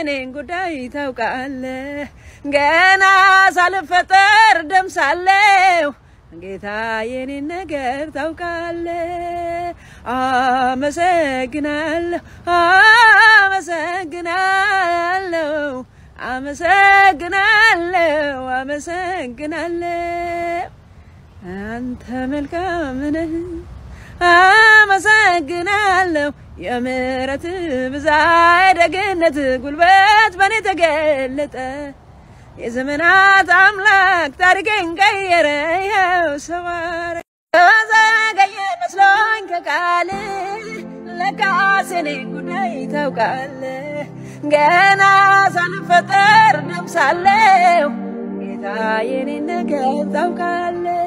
የኔን ጉዳይ ታውቃለህ። ገና ሳልፈጠር ደም ሳለሁ ጌታ የኔን ነገር ታውቃለህ። አመሰግናለሁ አመሰግናለሁ አመሰግናለሁ አመሰግናለሁ አንተ መልካም ነህ። አመሰግናለሁ የምሕረት ብዛት ደግነት ጉልበት በእኔ ተገለጠ። የዘመናት አምላክ ታሪኬን ቀየረ። ይኸው ሰዋረ ዘገየ መስሎኝ ከቃል ለካስ የኔን ጉዳይ ታውቃለህ። ገና ሳልፈጠር ደም ሳለሁ ጌታ የኔን ነገር ታውቃለህ።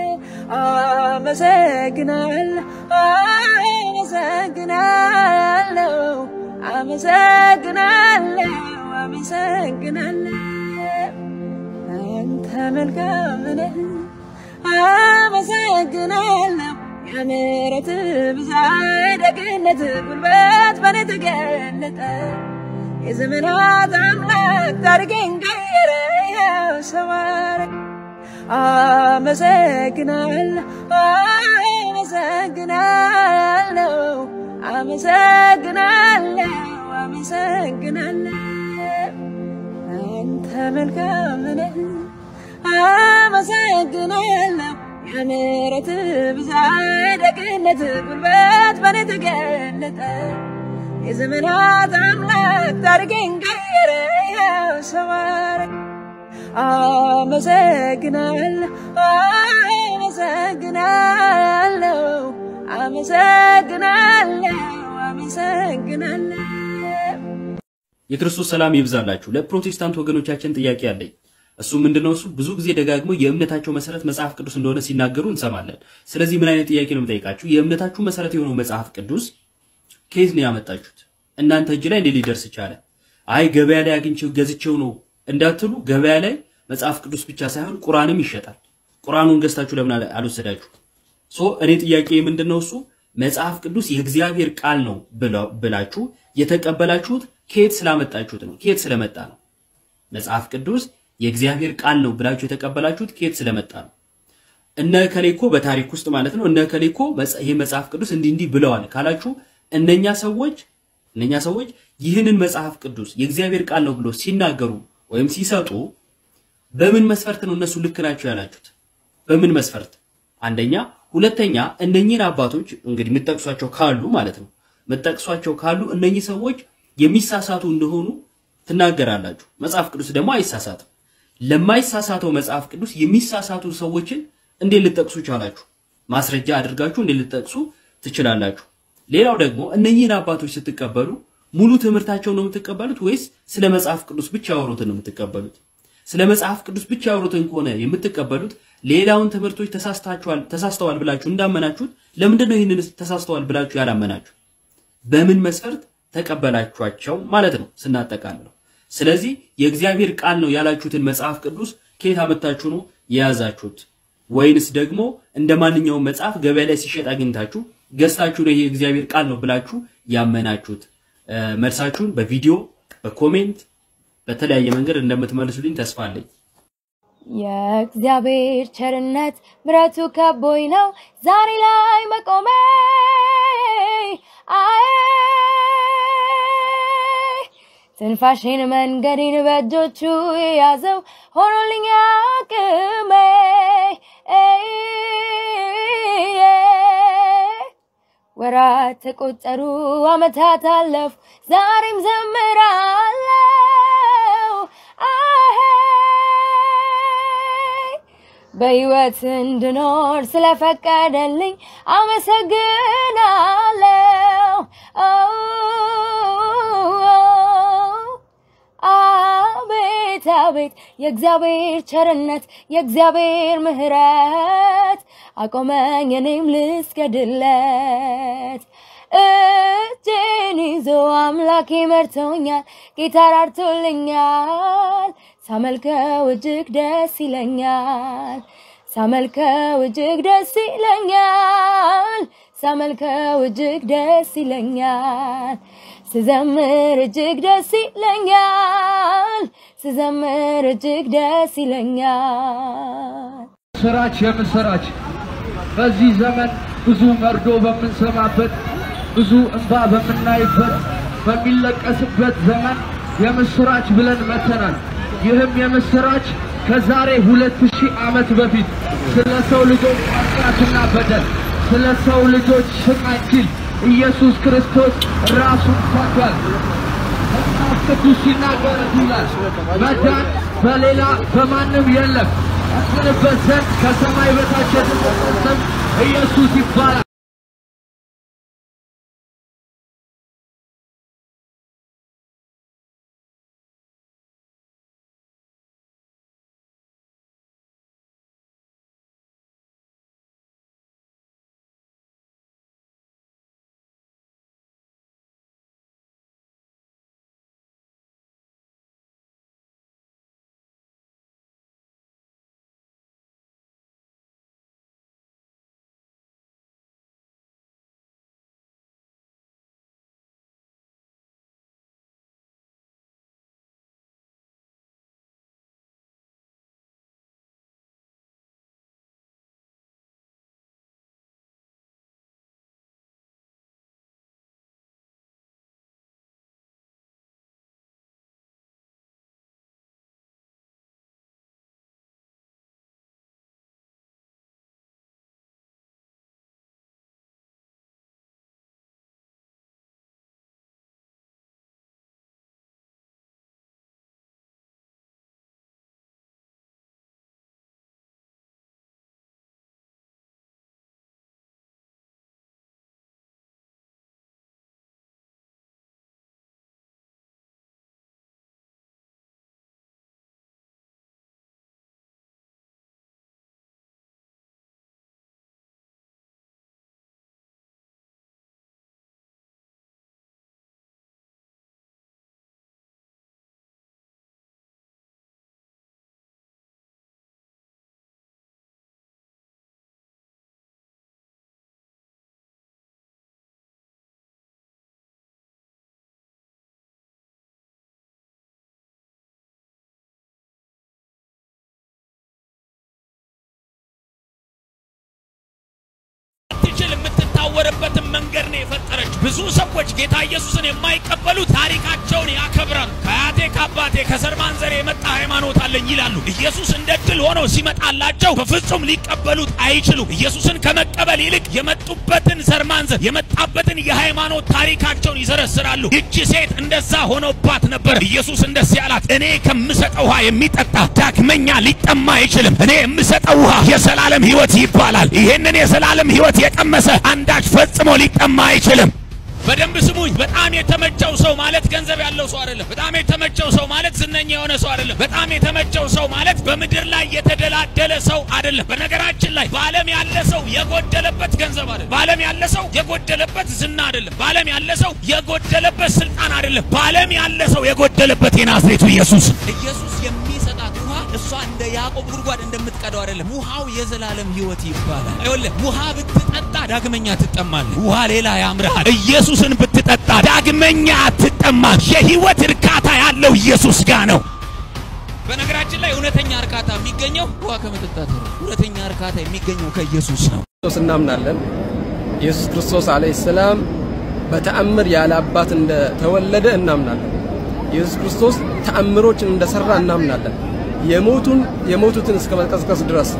አመሰግናለሁ አመሰግናለሁ አመሰግናለሁ አመሰግናለሁ አንተ መልካም ነህ። አመሰግናለሁ የምሕረት ብዛት ደግነት ጉልበት በእኔ ተገለጠ። የዘመናት አምላክ ታሪኬን ቀየረ። ይኸው ሰው አረገ። አመሰግናለሁ አመሰግናለሁ አመሰግናለሁ አመሰግናለሁ አንተ መልካም ነህ። አመሰግናለሁ የምሕረት ብዛት ደግነት ጉልበት በእኔ ተገለጠ። የዘመናት አምላክ ታሪኬን ቀየረ። ይኸው ሰው አረገ። አመሰግናለሁ አመሰግናለሁ አመሰግናለሁ አመሰግናለሁ የክርስቶስ ሰላም ይብዛላችሁ። ለፕሮቴስታንት ወገኖቻችን ጥያቄ አለኝ። እሱ ምንድነው? እሱ ብዙ ጊዜ ደጋግሞ የእምነታቸው መሰረት መጽሐፍ ቅዱስ እንደሆነ ሲናገሩ እንሰማለን። ስለዚህ ምን አይነት ጥያቄ ነው የምጠይቃችሁ? የእምነታችሁ መሰረት የሆነው መጽሐፍ ቅዱስ ከየት ነው ያመጣችሁት? እናንተ እጅ ላይ እንዴት ሊደርስ ቻለ? አይ ገበያ ላይ አግኝቼው ገዝቼው ነው እንዳትሉ፣ ገበያ ላይ መጽሐፍ ቅዱስ ብቻ ሳይሆን ቁርአንም ይሸጣል። ቁርአኑን ገዝታችሁ ለምን አለ- አልወሰዳችሁ? ሶ እኔ ጥያቄ ምንድነው? እሱ መጽሐፍ ቅዱስ የእግዚአብሔር ቃል ነው ብለው- ብላችሁ የተቀበላችሁት ከየት ስላመጣችሁት ነው? ከየት ስለመጣ ነው? መጽሐፍ ቅዱስ የእግዚአብሔር ቃል ነው ብላችሁ የተቀበላችሁት ከየት ስለመጣ ነው? እነ ከሌ እኮ በታሪክ ውስጥ ማለት ነው እነ ከሌ እኮ መጽ- ይሄ መጽሐፍ ቅዱስ እንዲህ እንዲህ ብለዋል ካላችሁ እነኛ ሰዎች እነኛ ሰዎች ይህንን መጽሐፍ ቅዱስ የእግዚአብሔር ቃል ነው ብሎ ሲናገሩ ወይም ሲሰጡ በምን መስፈርት ነው እነሱ ልክ ናቸው ያላችሁት? በምን መስፈርት? አንደኛ፣ ሁለተኛ እነኚህን አባቶች እንግዲህ የምትጠቅሷቸው ካሉ ማለት ነው የምትጠቅሷቸው ካሉ እነኚህ ሰዎች የሚሳሳቱ እንደሆኑ ትናገራላችሁ። መጽሐፍ ቅዱስ ደግሞ አይሳሳትም። ለማይሳሳተው መጽሐፍ ቅዱስ የሚሳሳቱ ሰዎችን እንዴት ልጠቅሱ ቻላችሁ? ማስረጃ አድርጋችሁ እንዴት ልጠቅሱ ትችላላችሁ? ሌላው ደግሞ እነኚህን አባቶች ስትቀበሉ ሙሉ ትምህርታቸው ነው የምትቀበሉት ወይስ ስለ መጽሐፍ ቅዱስ ብቻ ያወሩትን ነው የምትቀበሉት? ስለ መጽሐፍ ቅዱስ ብቻ ያወሩትን ከሆነ የምትቀበሉት ሌላውን ትምህርቶች ተሳስታችኋል ተሳስተዋል ብላችሁ እንዳመናችሁት ለምንድን ነው ይህንን ተሳስተዋል ብላችሁ ያላመናችሁ? በምን መስፈርት ተቀበላችኋቸው ማለት ነው ስናጠቃልለው። ስለዚህ የእግዚአብሔር ቃል ነው ያላችሁትን መጽሐፍ ቅዱስ ከየት አመጣችሁ ነው የያዛችሁት? ወይንስ ደግሞ እንደ ማንኛውም መጽሐፍ ገበያ ላይ ሲሸጥ አግኝታችሁ ገዝታችሁ ነው ይሄ የእግዚአብሔር ቃል ነው ብላችሁ ያመናችሁት? እ፣ መልሳችሁን በቪዲዮ በኮሜንት በተለያየ መንገድ እንደምትመልሱልኝ ተስፋ አለኝ። የእግዚአብሔር ቸርነት ምረቱ ከቦኝ ነው ዛሬ ላይ መቆሜ አይ ትንፋሽን መንገዴን በእጆቹ የያዘው ሆኖልኝ አቅሜ ወራት ተቆጠሩ አመታት አለፉ ዛሬም ዘምራለው አሄ በህይወት እንድኖር ስለፈቀደልኝ አመሰግናለው። አቤት አቤት የእግዚአብሔር ቸርነት የእግዚአብሔር ምሕረት አቆመኝ እኔም ልስገድለት። እጄን ይዞ አምላኬ መርቶኛል፣ ጌታ ራርቶልኛል። ሳመልከው እጅግ ደስ ይለኛል። ሳመልከው እጅግ ደስ ይለኛል ሳመልከው እጅግ ደስ ይለኛል ስዘምር እጅግ ደስ ይለኛል ስዘምር እጅግ ደስ ይለኛል ምስራች የምስራች በዚህ ዘመን ብዙ መርዶ በምንሰማበት ብዙ እንባ በምናይበት በሚለቀስበት ዘመን የምስራች ብለን መተናል። ይህም የምስራች ከዛሬ ሁለት ሺህ ዓመት በፊት ስለ ሰው ልጆች ኃጢአትና በደል ስለ ሰው ልጆች ስቃይ ሲል ኢየሱስ ክርስቶስ ራሱን ሰጥቷል። መጽሐፍ ቅዱስ ሲናገር ይላል መዳን በሌላ በማንም የለም ያድንበት ዘንድ ከሰማይ በታች የተሰጠን ስም ኢየሱስ ይባላል። ትችል የምትታወርበትን መንገድ ነው የፈጠረች። ብዙ ሰዎች ጌታ ኢየሱስን የማይቀበሉ ታሪካቸውን ያከብራሉ። ከአያቴ ከአባቴ ከዘር ማንዘሬ የመጣ ሃይማኖት አለኝ ይላሉ። ኢየሱስ እንደ ድል ሆኖ ሲመጣላቸው በፍጹም ሊቀበሉት አይችሉም። ኢየሱስን ከመቀበል ይልቅ የመጡበትን ዘር ማንዘር የመጣበትን የሃይማኖት ታሪካቸውን ይዘረስራሉ። ይቺ ሴት እንደዛ ሆኖባት ነበር። ኢየሱስ እንደዚህ አላት፣ እኔ ከምሰጠው ውሃ የሚጠጣ ዳግመኛ ሊጠማ አይችልም። እኔ የምሰጠው ውሃ የዘላለም ሕይወት ይባላል። ይህንን የዘላለም ሕይወት የቀመሰ አንዳች ፈጽሞ ሊጠማ አይችልም። በደንብ ስሙኝ። በጣም የተመቸው ሰው ማለት ገንዘብ ያለው ሰው አይደለም። በጣም የተመቸው ሰው ማለት ዝነኛ የሆነ ሰው አይደለም። በጣም የተመቸው ሰው ማለት በምድር ላይ የተደላደለ ሰው አይደለም። በነገራችን ላይ በዓለም ያለ ሰው የጎደለበት ገንዘብ አይደለም። በዓለም ያለ ሰው የጎደለበት ዝና አይደለም። በዓለም ያለ ሰው የጎደለበት ስልጣን አይደለም። በዓለም ያለ ሰው የጎደለበት የናዝሬቱ ኢየሱስ ኢየሱስ የሚሰጣት ውሃ እሷ እንደ ያዕቆብ ጉድጓድ እንደምትቀደው አይደለም። ውሃው የዘላለም ሕይወት ይባላል። ይኸውልህ ውሃ ብትጠጣ ዳግመኛ ትጠማለህ። ውሃ ሌላ ያምርሃል። ኢየሱስን ብትጠጣ ዳግመኛ አትጠማም። የሕይወት እርካታ ያለው ኢየሱስ ጋር ነው። በነገራችን ላይ እውነተኛ እርካታ የሚገኘው ውሃ ከመጠጣት ነው። እውነተኛ እርካታ የሚገኘው ከኢየሱስ ነው። ክርስቶስ እናምናለን። ኢየሱስ ክርስቶስ አለይሂ ሰላም በተአምር ያለ አባት እንደተወለደ እናምናለን። ኢየሱስ ክርስቶስ ተአምሮችን እንደሰራ እናምናለን። የሞቱን የሞቱትን እስከ መቀስቀስ ድረስ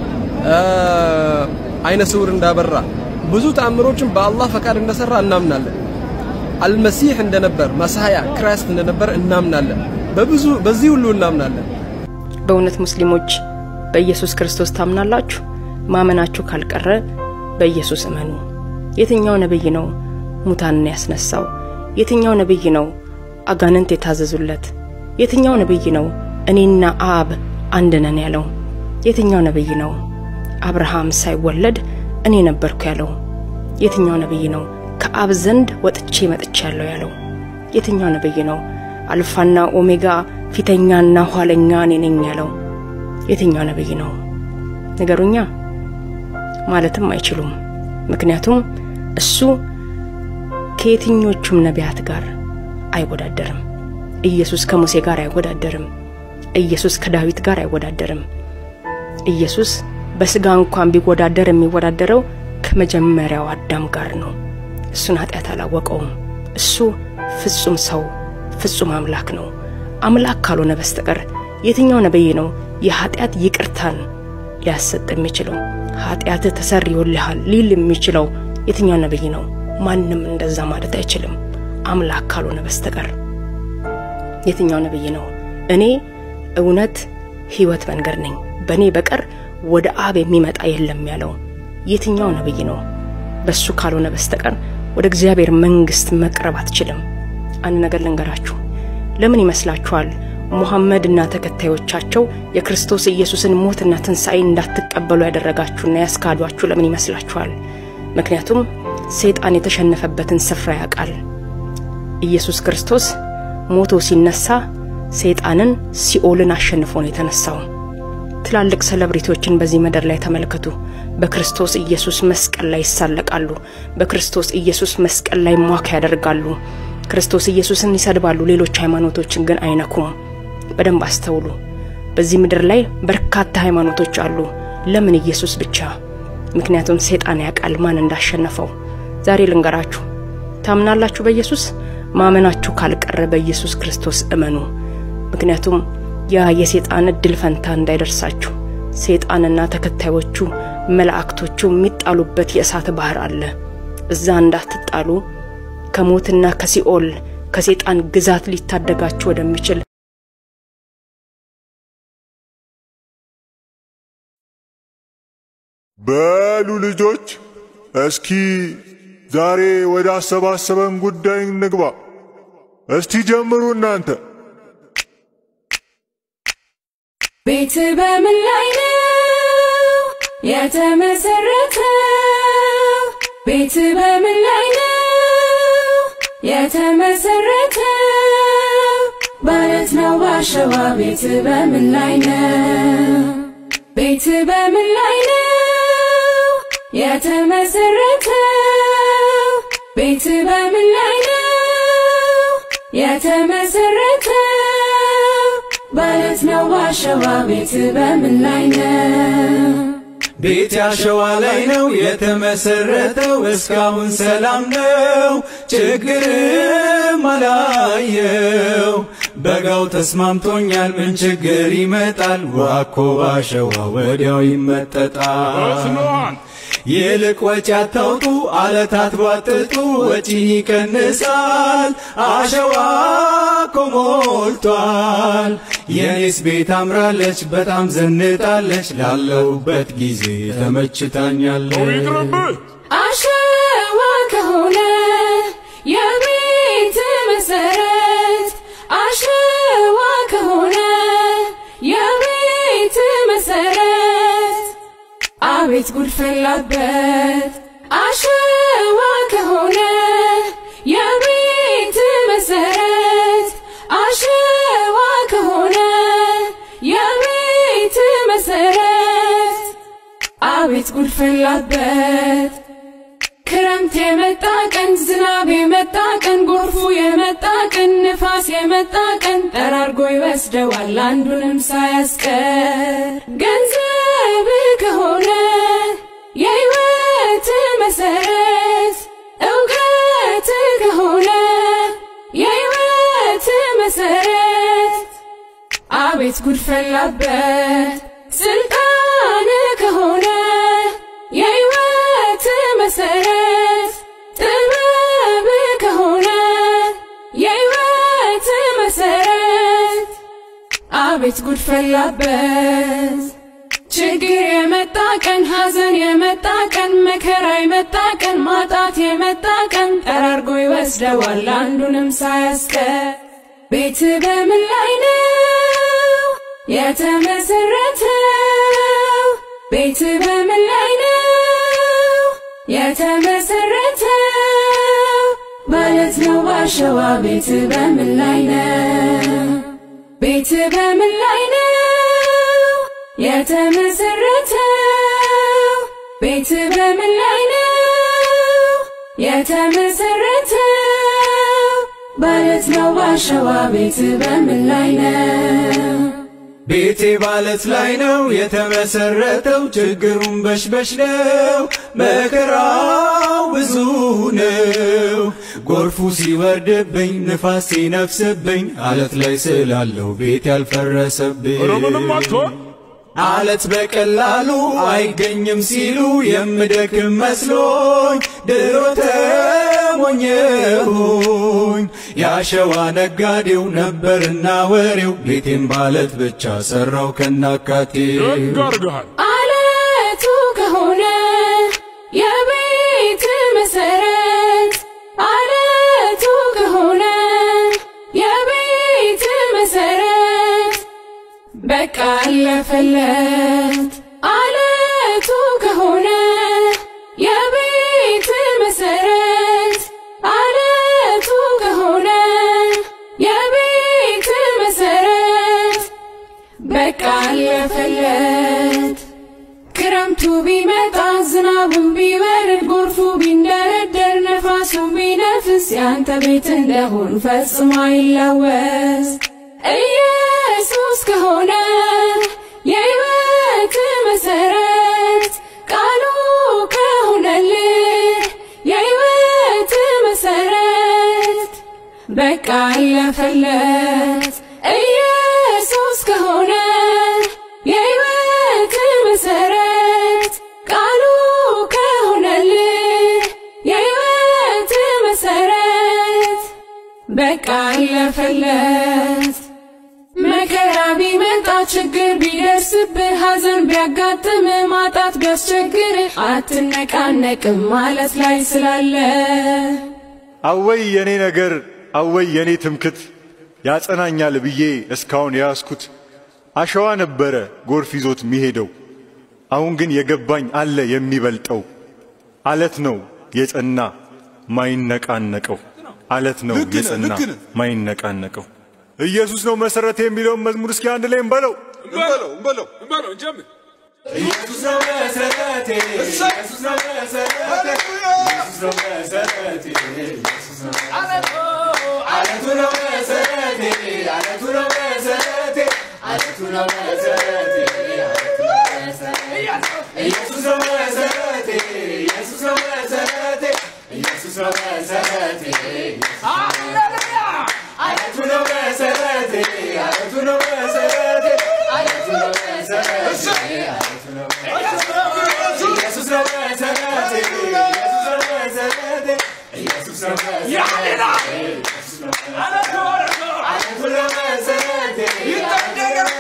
አይነ ስውር እንዳበራ ብዙ ተአምሮችን በአላህ ፈቃድ እንደሰራ እናምናለን። አልመሲህ እንደነበር መሳያ ክራይስት እንደነበር እናምናለን። በብዙ በዚህ ሁሉ እናምናለን። በእውነት ሙስሊሞች በኢየሱስ ክርስቶስ ታምናላችሁ? ማመናችሁ ካልቀረ በኢየሱስ እመኑ። የትኛው ነብይ ነው ሙታንን ያስነሳው? የትኛው ነብይ ነው አጋንንት የታዘዙለት? የትኛው ነብይ ነው እኔና አብ አንድ ነን ያለው? የትኛው ነብይ ነው አብርሃም ሳይወለድ እኔ ነበርኩ ያለው? የትኛው ነብይ ነው ከአብ ዘንድ ወጥቼ መጥቻለሁ ያለው? የትኛው ነብይ ነው አልፋና ኦሜጋ ፊተኛና ኋለኛ እኔ ነኝ ያለው? የትኛው ነብይ ነው? ንገሩኛ። ማለትም አይችሉም። ምክንያቱም እሱ ከየትኞቹም ነቢያት ጋር አይወዳደርም። ኢየሱስ ከሙሴ ጋር አይወዳደርም። ኢየሱስ ከዳዊት ጋር አይወዳደርም። ኢየሱስ በስጋ እንኳን ቢወዳደር የሚወዳደረው ከመጀመሪያው አዳም ጋር ነው። እሱን ኃጢአት አላወቀውም። እሱ ፍጹም ሰው ፍጹም አምላክ ነው። አምላክ ካልሆነ በስተቀር የትኛው ነቢይ ነው የኃጢአት ይቅርታን ሊያሰጥ የሚችለው? ኃጢአትህ ተሰርዮልሃል ሊል የሚችለው የትኛው ነቢይ ነው? ማንም እንደዛ ማለት አይችልም፣ አምላክ ካልሆነ በስተቀር። የትኛው ነቢይ ነው? እኔ እውነት ሕይወት መንገድ ነኝ፣ በእኔ በቀር ወደ አብ የሚመጣ የለም ያለው የትኛው ነቢይ ነው? በሱ ካልሆነ በስተቀር ወደ እግዚአብሔር መንግስት መቅረብ አትችልም። አንድ ነገር ልንገራችሁ። ለምን ይመስላችኋል ሙሐመድ እና ተከታዮቻቸው የክርስቶስ ኢየሱስን ሞትና ትንሣኤ እንዳትቀበሉ ያደረጋችሁና ያስካዷችሁ ለምን ይመስላችኋል? ምክንያቱም ሰይጣን የተሸነፈበትን ስፍራ ያውቃል። ኢየሱስ ክርስቶስ ሞቶ ሲነሳ ሰይጣንን ሲኦልን አሸንፎ ነው የተነሳው። ትላልቅ ሰለብሪቲዎችን በዚህ ምድር ላይ ተመልከቱ። በክርስቶስ ኢየሱስ መስቀል ላይ ይሳለቃሉ። በክርስቶስ ኢየሱስ መስቀል ላይ ሟክ ያደርጋሉ። ክርስቶስ ኢየሱስን ይሰድባሉ። ሌሎች ሃይማኖቶችን ግን አይነኩም። በደንብ አስተውሉ። በዚህ ምድር ላይ በርካታ ሃይማኖቶች አሉ። ለምን ኢየሱስ ብቻ? ምክንያቱም ሰይጣን ያውቃል ማን እንዳሸነፈው። ዛሬ ልንገራችሁ፣ ታምናላችሁ በኢየሱስ ማመናችሁ ካልቀረ በኢየሱስ ክርስቶስ እመኑ። ምክንያቱም ያ የሰይጣን እድል ፈንታ እንዳይደርሳችሁ ሰይጣንና ተከታዮቹ መላእክቶቹ የሚጣሉበት የእሳት ባህር አለ። እዛ እንዳትጣሉ ከሞትና ከሲኦል ከሰይጣን ግዛት ሊታደጋችሁ ወደሚችል በሉ ልጆች እስኪ ዛሬ ወደ አሰባሰበን ጉዳይ እንግባ። እስቲ ጀምሩ እናንተ። ቤት በምን ላይ ነው የተመሰረተው? ቤት በምን ላይ ነው የተመሰረተው? ባለት ነው ባሸዋ። ቤት በምን ላይ ነው? ቤት በምን ላይ ነው የተመሰረተው? ቤት በምን ላይ ነው የተመሰረተው? ባለት ነው ባሸዋ። ቤት በምን ላይ ነው? ቤት ያሸዋ ላይ ነው የተመሰረተው። እስካሁን ሰላም ነው፣ ችግርም አላየው። በጋው ተስማምቶኛል፣ ምን ችግር ይመጣል? ዋኮ አሸዋ ወዲያው ይመጠጣል። ይልቅ ወጪ አታውጡ፣ አለታት ቧጥጡ፣ ወጪን ይቀንሳል። አሸዋ እኮ ሞልቷል። የኔስ ቤት አምራለች፣ በጣም ዘንጣለች። ላለሁበት ጊዜ ተመችታኛለች። አሸዋ ከሆነ የቤት መሰረት አሸዋ ከሆነ የቤት መሰረት አቤት ጉድ ፈላበት አሸዋ ከሆነ የቤት መሰረት አሸዋ ከሆነ የቤት መሰረት አቤት ጉድ ፈላበት ክረምት የመጣ ቀን ዝናብ የመጣ ቀን ጎርፉ የመጣ ቀን ንፋስ የመጣ ቀን ጠራርጎ ይወስደዋል አንዱንም ሳያስቀር ገንዘብ ከሆነ የሕይወት መሰረት እውቀት ከሆነ የሕይወት መሰረት አቤት ጉድ ፈላበት ስልጣን ከሆነ የሕይወት መሰረት ጥበብ ከሆነ የሕይወት መሰረት አቤት ጉድ ፈላበት ችግር የመጣ ቀን ሐዘን የመጣ ቀን መከራ የመጣ ቀን ማጣት የመጣ ቀን ጠራርጎ ይወስደዋል አንዱንም ሳያስቀር ቤት በምን ላይ ነው የተመሰረተው? ቤት በምን ላይ ነው የተመሰረተው? ባለት ነው ባሸዋ። ቤት በምን ላይ ነው? ቤት በምን ላይ ነው የተመሰረተው? ቤት በምን ላይ ነው የተመሰረተው? ባለት ነው ባሸዋ ቤት በምን ላይ ነው? ቤቴ ባለት ላይ ነው የተመሰረተው፣ ችግሩን በሽበሽ ነው፣ መከራው ብዙ ነው። ጎርፉ ሲወርድብኝ፣ ንፋስ ሲነፍስብኝ፣ አለት ላይ ስላለው ቤት ያልፈረሰብኝ አለት በቀላሉ አይገኝም ሲሉ የምደክም መስሎኝ ድሮ ተሞኘሁኝ። የአሸዋ ነጋዴው ነበርና ወሬው ቤቴን ባለት ብቻ ሰራው ከናካቴ አለቱ ከሆነ የቤት መሰረት አለቱ ከሆነ የቤት መሰረት በቃ አለፈለት አለቱ ከሆነ የቤት መሰረት አለቱ ከሆነ የቤት መሰረት በቃ አለፈለት ክረምቱ ቢመጣ ዝናቡን ቢበርድ ጎርፉ ቢንደረደር ነፋሱን ቢነፍስ ያንተ ቤት እንደሆን ፈጽሞ አይላወስ ኢየሱስ ከሆነ የሕይወት መሰረት ቃሉ ከሆነልህ የሕይወት መሰረት በቃ አለፈለት ኢየሱስ ከሆነ የሕይወት መሰረት ቃሉ ከሆነልህ የሕይወት መሰረት በቃ አለፈለት መከራ ቢመጣ ችግር ቢደርስብህ ሐዘን ቢያጋጥም ማጣት ቢያስቸግርህ አትነቃነቅም ማለት ላይ ስላለ አወይ የኔ ነገር አወይ የኔ ትምክት ያጸናኛል ብዬ እስካሁን የያዝኩት አሸዋ ነበረ ጎርፍ ይዞት የሚሄደው። አሁን ግን የገባኝ አለ የሚበልጠው አለት ነው የጸና ማይነቃነቀው አለት ነው ልክ ነህ፣ የጸና ልክ ነህ። ማይነቃነቀው ኢየሱስ ነው መሰረቴ የሚለውን መዝሙር እስኪ አንድ ላይ እንበለው። እንበለው እንበለው እንበለው እንጀምር። ኢየሱስ ነው መሰረቴ፣ ኢየሱስ ነው መሰረቴ፣ ኢየሱስ ነው መሰረቴ፣ ኢየሱስ ነው አለቱ ነው መሰረቴ፣ አለቱ ነው መሰረቴ፣ አለቱ ነው መሰረቴ፣ ኢየሱስ ነው መሰረቴ፣ ኢየሱስ ነው መሰረቴ፣ ኢየሱስ ነው መሰረቴ፣ አለቱ ነው መሰረቴ፣ አለቱ ነው መሰረቴ፣ አለቱ ነው መሰረቴ፣ አለቱ ነው ኢየሱስ ነው መሰረቴ፣ ኢየሱስ ነው መሰረቴ፣ ኢየሱስ ነው መሰረቴ፣ ኢየሱስ ነው አለቱ ነው መሰረቴ፣ አለቱ ነው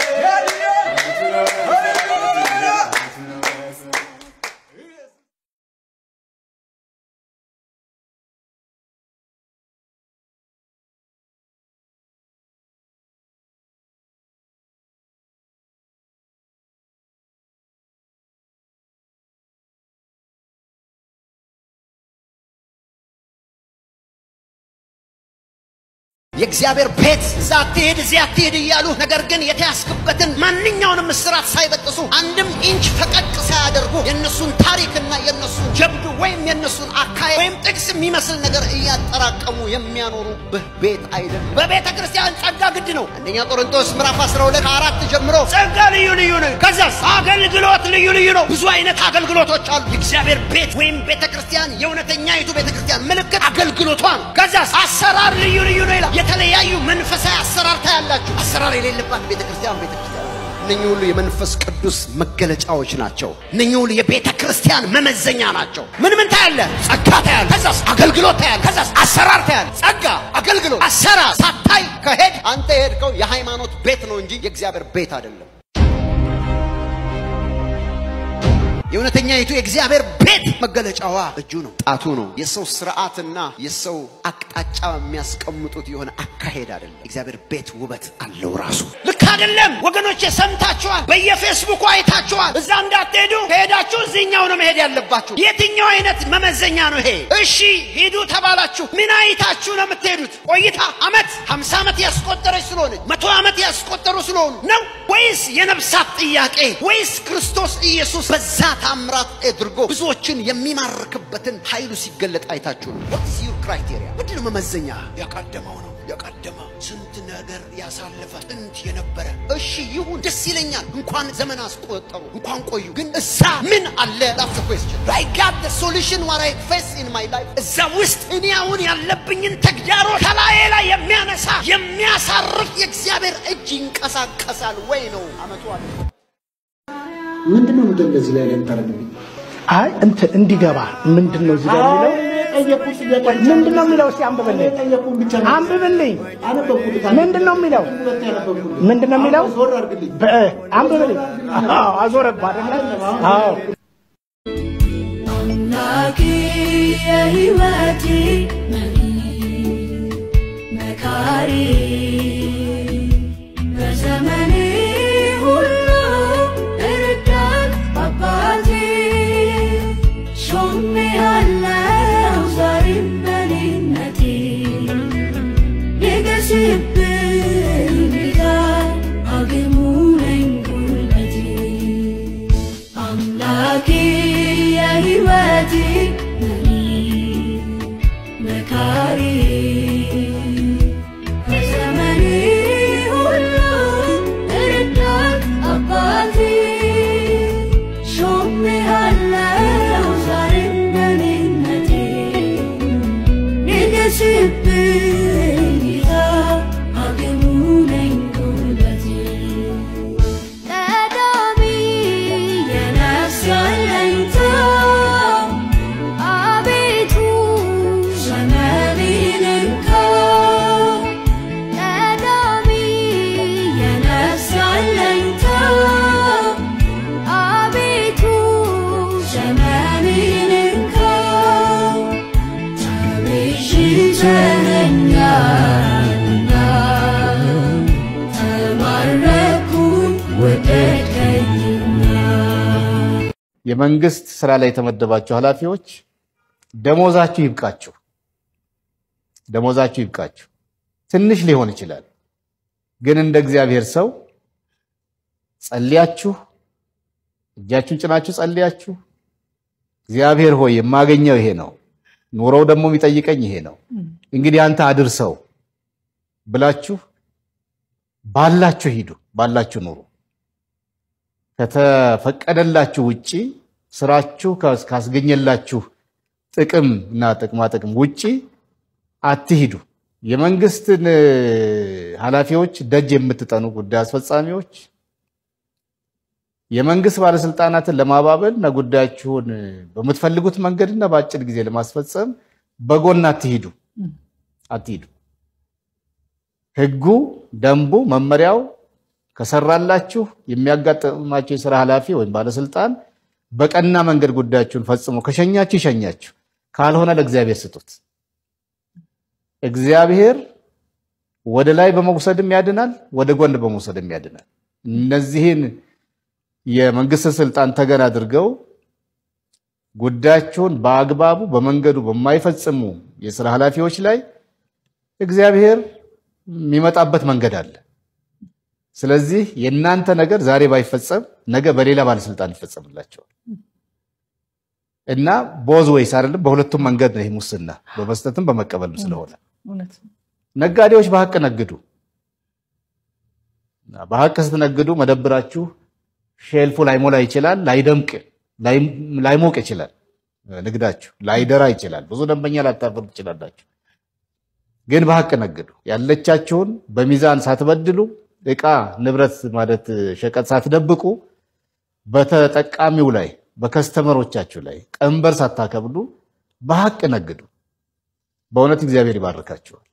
የእግዚአብሔር ቤት እዛ አትሄድ እዚያ አትሄድ እያሉ ነገር ግን የተያዝክበትን ማንኛውንም እስራት ሳይበጥሱ አንድም ኢንች ፈቀቅ ሳያደርጉ የእነሱን ታሪክና የእነሱን ጀብዱ ወይም የእነሱን አካሄድ ወይም ጥቅስ የሚመስል ነገር እያጠራቀሙ የሚያኖሩብህ ቤት አይደለም። በቤተ ክርስቲያን ጸጋ ግድ ነው። አንደኛ ቆሮንቶስ ምዕራፍ 12 ከአራት ጀምሮ ጸጋ ልዩ ልዩ ነው። ከዛስ አገልግሎት ልዩ ልዩ ነው። ብዙ አይነት አገልግሎቶች አሉ። የእግዚአብሔር ቤት ወይም ቤተ ክርስቲያን የእውነተኛይቱ ቤተ ክርስቲያን ምልክት አገልግሎቷ ነው። ከዛስ አሰራር ልዩ ልዩ ነው ይላል። የተለያዩ መንፈሳዊ አሰራር ታያላችሁ። አሰራር የሌለባት ቤተ ክርስቲያን ቤተ ክርስቲያን እነኚህ ሁሉ የመንፈስ ቅዱስ መገለጫዎች ናቸው። እነኚህ ሁሉ የቤተ ክርስቲያን መመዘኛ ናቸው። ምን ምን ታያለ? ጸጋ ታያለ። ከዛስ አገልግሎት ታያለ። ከዛስ አሰራር ታያለ። ጸጋ፣ አገልግሎት፣ አሰራር ሳታይ ከሄድ አንተ የሄድከው የሃይማኖት ቤት ነው እንጂ የእግዚአብሔር ቤት አይደለም። የእውነተኛይቱ የእግዚአብሔር ቤት መገለጫዋ እጁ ነው፣ ጣቱ ነው። የሰው ስርዓትና የሰው አቅጣጫ የሚያስቀምጡት የሆነ አካሄድ አይደለም። እግዚአብሔር ቤት ውበት አለው ራሱ። ልክ አይደለም ወገኖቼ፣ ሰምታችኋል። በየፌስቡኩ አይታችኋል። እዛ እንዳትሄዱ ከሄዳችሁ እዚህኛው ነው መሄድ ያለባችሁ። የትኛው አይነት መመዘኛ ነው ይሄ? እሺ ሂዱ ተባላችሁ። ምን አይታችሁ ነው የምትሄዱት? ቆይታ አመት ሀምሳ ዓመት ያስቆጠረች ስለሆነች መቶ ዓመት ያስቆጠሩ ስለሆኑ ነው ወይስ የነፍሳት ጥያቄ ወይስ ክርስቶስ ኢየሱስ በዛ ታምራት አድርጎ ብዙዎችን የሚማርክበትን ኃይሉ ሲገለጥ አይታችሁ ነው። ወትስ ዩር ክራይቴሪያ? ምንድን ነው መመዘኛ? የቀደመው ነው የቀደመ ስንት ነገር ያሳለፈ ጥንት የነበረ እሺ ይሁን ደስ ይለኛል። እንኳን ዘመን አስቆጠሩ እንኳን ቆዩ። ግን እዛ ምን አለ? ዳትስ ኩዌስችን አይ ጋት ዘ ሶሉሽን ዋት አይ ፌስ ኢን ማይ ላይፍ። እዛ ውስጥ እኔ አሁን ያለብኝን ተግዳሮት ከላዬ ላይ የሚያነሳ የሚያሳርፍ የእግዚአብሔር እጅ ይንቀሳቀሳል ወይ ነው አመቱ አለ። ምንድን ነው ምንድን እንደዚህ ላይ ለምታረግብኝ? አይ እንትን እንዲገባ ምንድን ነው እዚህ ጋር የሚለው ምንድን ነው የሚለው? እስኪ አንብብልኝ አንብብልኝ። ምንድን ነው የሚለው? ምንድን ነው የሚለው? በ- አንብብልኝ። አዎ አዞረብህ አይደለ? አዎ አምላኬ የሕይወቴ መሪ መካሪ በዘመኔ ሁሉ እርዳት አባቴ ሾሜሃለው ዛሬም በኔነቴ ንገስብኝ ጌታ አግሙ ነኝ ጉልበቴ አምላኬ የሕይወቴ መሪ መካሪ በዘመኔ ሁሉ እርዳት አባቴ ሾሜሃለው ዛሬም በኔነቴ ንገስብኝ ጌታ አግሙ ነኝ ጉልበቴ ቀዳሚ የነፍስ አለኝታ አቤቱ ዘመኔን እንካ ቀዳሚ የነፍስ አለኝታ አቤቱ ዘመኔን እንካ ተቤዥተኸኛልና ተማረኩኝ ወደድከኝና የመንግስት ስራ ላይ የተመደባችሁ ኃላፊዎች ደሞዛችሁ ይብቃችሁ፣ ደሞዛችሁ ይብቃችሁ። ትንሽ ሊሆን ይችላል፣ ግን እንደ እግዚአብሔር ሰው ጸልያችሁ፣ እጃችሁን ጭናችሁ ጸልያችሁ፣ እግዚአብሔር ሆይ የማገኘው ይሄ ነው፣ ኑሮው ደግሞ የሚጠይቀኝ ይሄ ነው፣ እንግዲህ አንተ አድርሰው ብላችሁ ባላችሁ ሂዱ፣ ባላችሁ ኑሩ። ከተፈቀደላችሁ ውጪ ስራችሁ ካስ- ካስገኘላችሁ ጥቅም እና ጥቅማ ጥቅም ውጪ አትሂዱ። የመንግስትን እ፣ ኃላፊዎች ደጅ የምትጠኑ ጉዳይ አስፈጻሚዎች የመንግስት ባለስልጣናትን ለማባበል እና ጉዳያችሁን በምትፈልጉት መንገድና በአጭር ጊዜ ለማስፈጸም በጎን አትሂዱ አትሂዱ። ህጉ፣ ደንቡ፣ መመሪያው ከሰራላችሁ የሚያጋጥማችሁ የስራ ኃላፊ ወይም ባለስልጣን በቀና መንገድ ጉዳያችሁን ፈጽሞ ከሸኛችሁ ይሸኛችሁ፣ ካልሆነ ለእግዚአብሔር ስጡት። እግዚአብሔር ወደ ላይ በመውሰድም ያድናል፣ ወደ ጎን በመውሰድም ያድናል። እነዚህን የመንግስት ስልጣን ተገን አድርገው ጉዳያቸውን በአግባቡ በመንገዱ በማይፈጽሙ የስራ ኃላፊዎች ላይ እግዚአብሔር የሚመጣበት መንገድ አለ። ስለዚህ የእናንተ ነገር ዛሬ ባይፈጸም ነገ በሌላ ባለስልጣን ይፈጸምላቸዋል እና ቦዝ ወይስ አይደለም። በሁለቱም መንገድ ነው ይህ ሙስና፣ በመስጠትም በመቀበልም ስለሆነ እውነት ነጋዴዎች በሀቅ ነግዱ። በሀቅ ስትነግዱ መደብራችሁ ሼልፉ ላይሞላ ይችላል፣ ላይደምቅ ላይሞቅ ይችላል፣ ንግዳችሁ ላይደራ ይችላል፣ ብዙ ደንበኛ ላታፈሩ ትችላላችሁ። ግን በሀቅ ነግዱ። ያለቻችሁን በሚዛን ሳትበድሉ እቃ ንብረት ማለት ሸቀጥ ሳትደብቁ በተጠቃሚው ላይ በከስተመሮቻችሁ ላይ ቀንበር ሳታከብዱ በሀቅ ነግዱ። በእውነት እግዚአብሔር ይባርካችኋል።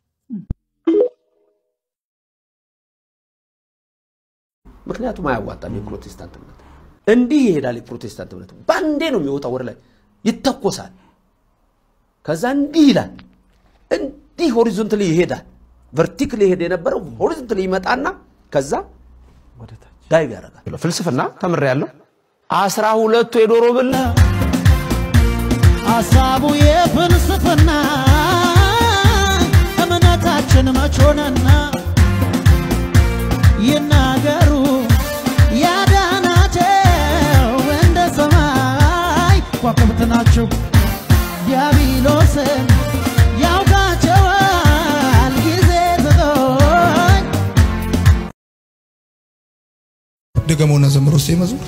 ምክንያቱም አያዋጣም። የፕሮቴስታንት እምነት እንዲህ ይሄዳል። የፕሮቴስታንት እምነት በአንዴ ነው የሚወጣው፣ ወደ ላይ ይተኮሳል። ከዛ እንዲህ ይላል፣ እንዲህ ሆሪዞንትሊ ይሄዳል። ቨርቲክሊ ይሄድ የነበረው ሆሪዞንትሊ ይመጣና ከዛ ዳይቭ ያደርጋል። ፍልስፍና ተምሬያለሁ። አስራ ሁለቱ የዶሮ ብልት ሀሳቡ የፍልስፍና እምነታችን መች ሆነና ይናገሩ ያዳናቸው እንደ ሰማይ ከዋክብት ናቸው። ዲያብሎስን ያውቃቸዋል ጊዜ ስጦኝ ድገሙና ዘምሩ እስቲ መዝሙር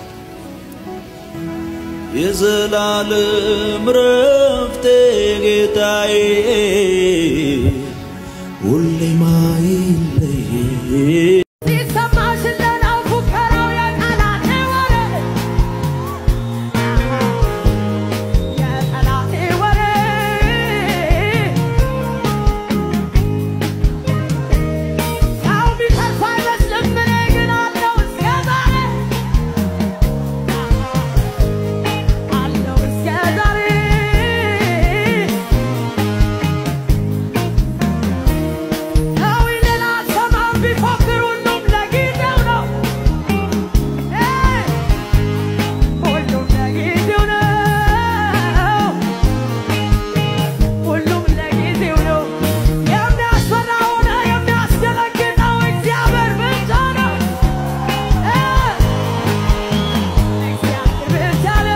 የዘላለም ረፍቴ ጌታዬ ሁሌ ማይለይ ሲሰማሽ እንደናው ፉከራው የጠላቴ ወሬ የጠላቴ ወሬ ያው ቢተርፍ አይመስልም እኔ ግን አለው እስከ ዛሬ አለው እስከ ዛሬ ሰው ሌላ ሰማም ቢፎክር ሁሉም ለጊዜው ነው ሁሉም ለጊዜው ነው ሁሉም ለጊዜው ነው የሚያስፈራ ሆነ የሚያስደነግጠው እግዚአብሔር ብቻ ነው እግዚአብሔር ብቻ ነው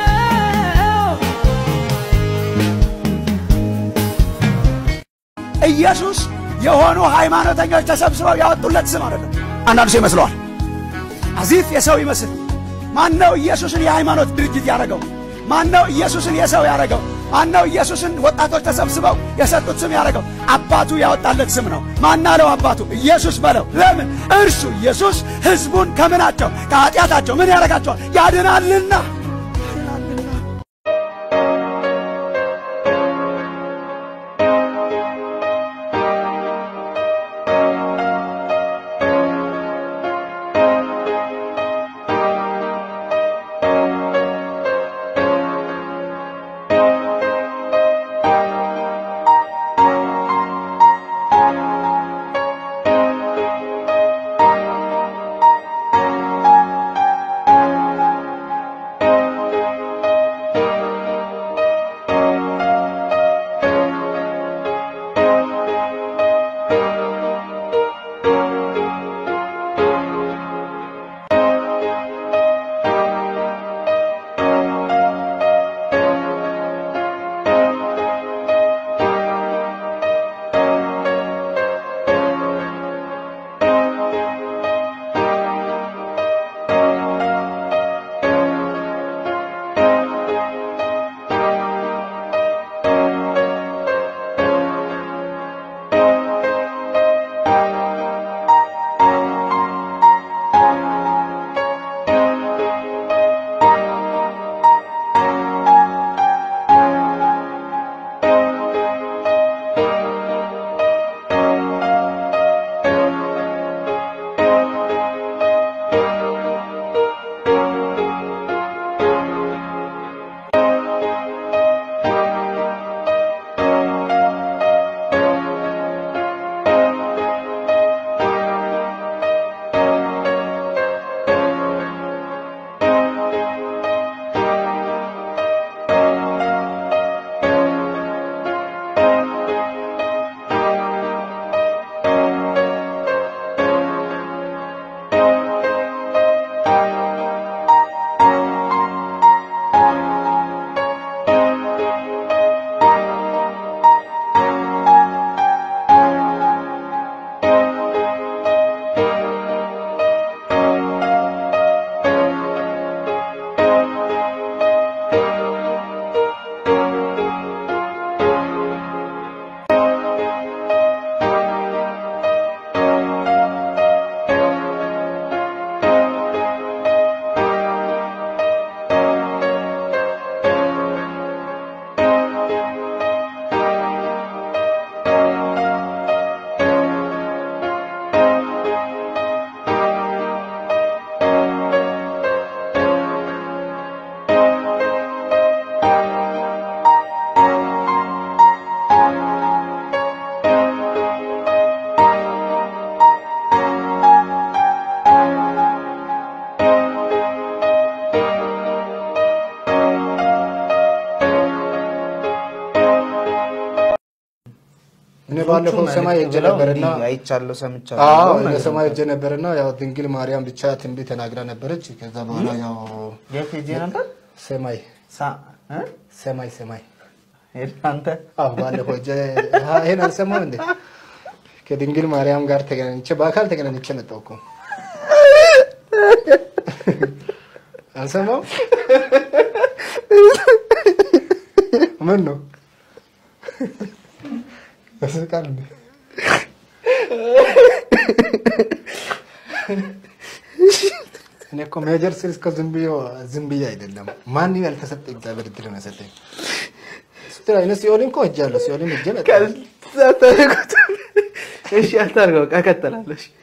ኢየሱስ የሆኑ ሃይማኖተኞች ተሰብስበው ያወጡለት ስም አይደለም። አንዳንዱ ሰው ይመስለዋል አዚፍ የሰው ይመስል። ማን ነው ኢየሱስን የሃይማኖት ድርጅት ያደረገው? ማን ነው ኢየሱስን የሰው ያደረገው? ማን ነው ኢየሱስን ወጣቶች ተሰብስበው የሰጡት ስም ያደረገው? አባቱ ያወጣለት ስም ነው። ማን አለው አባቱ? ኢየሱስ በለው። ለምን? እርሱ ኢየሱስ ሕዝቡን ከምናቸው ከኃጢአታቸው ምን ያደርጋቸዋል? ያድናልና። እኔ ባለፈው ሰማይ ሄጄ ነበርና አይቻለሁ ሰምቻለሁ። አዎ ነገር እኔ ሰማይ ነበር። ሄጄ ነበርና ያው ድንግል ማርያም ብቻ ትንቢት ተናግራ ነበረች። ከዛ በኋላ ያው የት ሄጄ ነበር? ሰማይ ሰማይ ሰማይ አንተ አዎ ባለፈው ሄጄ አሀ፣ ይሄን አልሰማም እንዴ? ከድንግል ማርያም ጋር ተገናኝቼ በአካል ተገናኝቼ መጣሁ እኮ አልሰማም። ምን ነው ያስቃል እንዴ? እኔ እኮ ሜጀር ስል እስከ ዝም ብዬ ዝም ብዬ አይደለም ማንም ያልተሰጠ እግዚአብሔር እድል ነው የሰጠኝ። ስትል አይነት ሲኦልን እኮ ሄጃለሁ። ሲኦልን ሄጄ መጣሁ። ታደርጉት እሺ፣ አታርገው። በቃ እቀጥላለሁ። እሺ።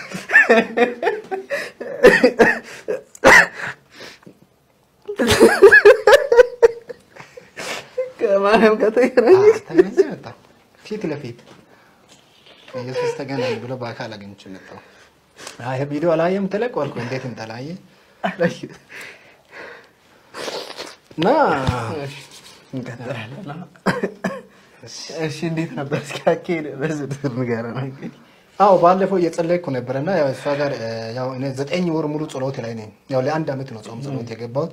ከማርያም ጋር ተገናኘ ተገናኝቼ መጣሁ። ፊት ለፊት ኢየሱስ ተገናኝ ብሎ በአካል አግኝቼ መጣሁ። አይ ቪዲዮ አላየም ተለቅ አልኩ። እንዴት እንጠላየ እና እንቀጥላለን። እሺ፣ እንዴት ነበር? እስኪ አካሄድ በዝርዝር ንገረን እንግዲህ። አዎ ባለፈው እየጸለይኩ ነበረና ያው እሷ ጋር እ፣ ያው እኔ ዘጠኝ ወር ሙሉ ጸሎት ላይ ነኝ። ያው ለአንድ አመት ነው ጾም ጸሎት የገባሁት።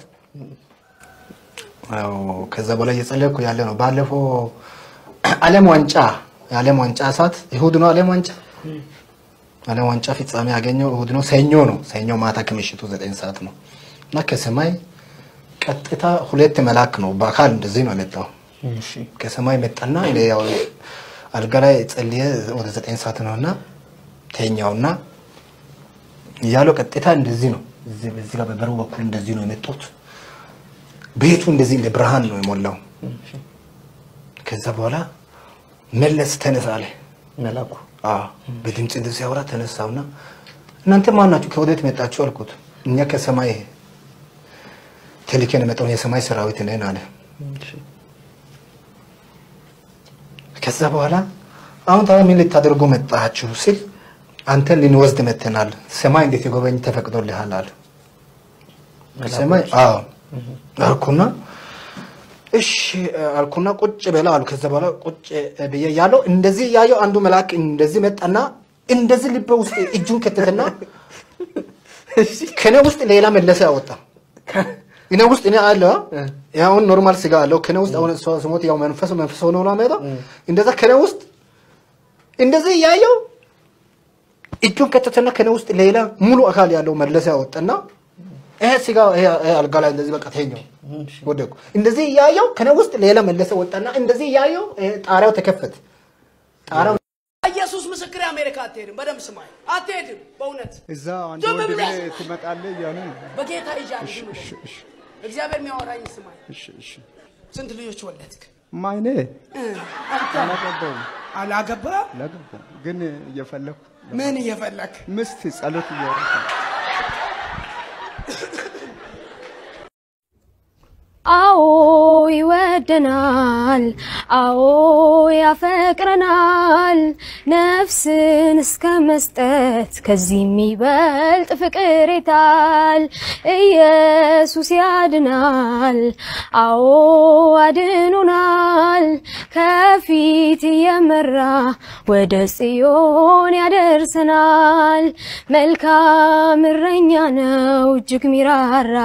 ያው ከዛ በላይ እየጸለይኩ ያለ ነው። ባለፈው ዓለም ዋንጫ የዓለም ዋንጫ ሰዓት እሁድ ነው። ዓለም ዋንጫ ዓለም ዋንጫ ፍጻሜ ያገኘው እሁድ ነው። ሰኞ ነው። ሰኞ ማታ ከምሽቱ ዘጠኝ ሰዓት ነው እና ከሰማይ ቀጥታ ሁለት መልአክ ነው በአካል እንደዚህ ነው የመጣው። ከሰማይ መጣና እኔ ያው አልጋ ላይ ጸልየ ወደ ዘጠኝ ሰዓት ነው እና ተኛውና እያለው ቀጥታ እንደዚህ ነው እዚህ በዚህ ጋር በበሩ በኩል እንደዚህ ነው የመጡት። ቤቱ እንደዚህ እንደ ብርሃን ነው የሞላው። ከዛ በኋላ መለስ ተነሳ አለ መላኩ። አዎ በድምፅ እንደዚህ ሲያወራ ተነሳውና እናንተ ማን ናችሁ? ከወዴት መጣችሁ አልኩት። እኛ ከሰማይ ተልከን የመጣውን የሰማይ ሰራዊት ነን አለ። ከዛ በኋላ አሁን ታዲያ ምን ልታደርጉ መጣችሁ ሲል አንተን ልንወስድ መጥተናል። ሰማይ እንዴት የጎበኝ ተፈቅዶልሃል አለ። ሰማይ አዎ አልኩና እሺ አልኩና ቁጭ በላ አሉ። ከዛ በኋላ ቁጭ ብዬ ያለው እንደዚህ ያየው አንዱ መልአክ እንደዚህ መጣና እንደዚህ ልቤ ውስጥ እጁን ከተተና ከኔ ውስጥ ሌላ መለሰ ያወጣ እኔ ውስጥ እኔ አለ አሁን ኖርማል ስጋ አለው ከኔ ውስጥ አሁን እሷ ስሞት ያው መንፈስ መንፈስ ሆኖ ነው የሚመጣው። እንደዛ ከኔ ውስጥ እንደዚህ እያየው እጁን ከተተና ከኔ ውስጥ ሌላ ሙሉ አካል ያለው መለሰ ያወጣና ይሄ ስጋ ይሄ ይሄ አልጋ ላይ እንደዚህ በቃ ተኛው ወደኩ። እንደዚህ እያየው ከኔ ውስጥ ሌላ መለሰ ወጣና እንደዚህ እያየው ይሄ ጣሪያው ተከፈተ። ጣሪያው ኢየሱስ ምስክር አሜሪካ አትሄድም። በደንብ ስማኝ፣ አትሄድም። በእውነት እዛ አንድ ዝም ወንድሜ ብለህ ትመጣለህ እያሉ ነው። በጌታ ይዣል። ዝም ብለህ እግዚአብሔር የሚያወራኝ ስማኝ። እሺ እሺ። ስንት ልጆች ወለድክ? ማይኔ እ፣ አንተ አላገባውም አላገባ አላገባውም፣ ግን እየፈለኩ ምን እየፈለክ ምስት ጸሎት እያወራሁ ነው። አዎ ይወደናል፣ አዎ ያፈቅረናል፣ ነፍስን እስከ መስጠት ከዚህ የሚበልጥ ፍቅር የታል? ኢየሱስ ያድናል፣ አዎ አድኖናል፣ ከፊት እየመራ ወደ ጽዮን ያደርሰናል። መልካም እረኛ ነው እጅግ ሚራራ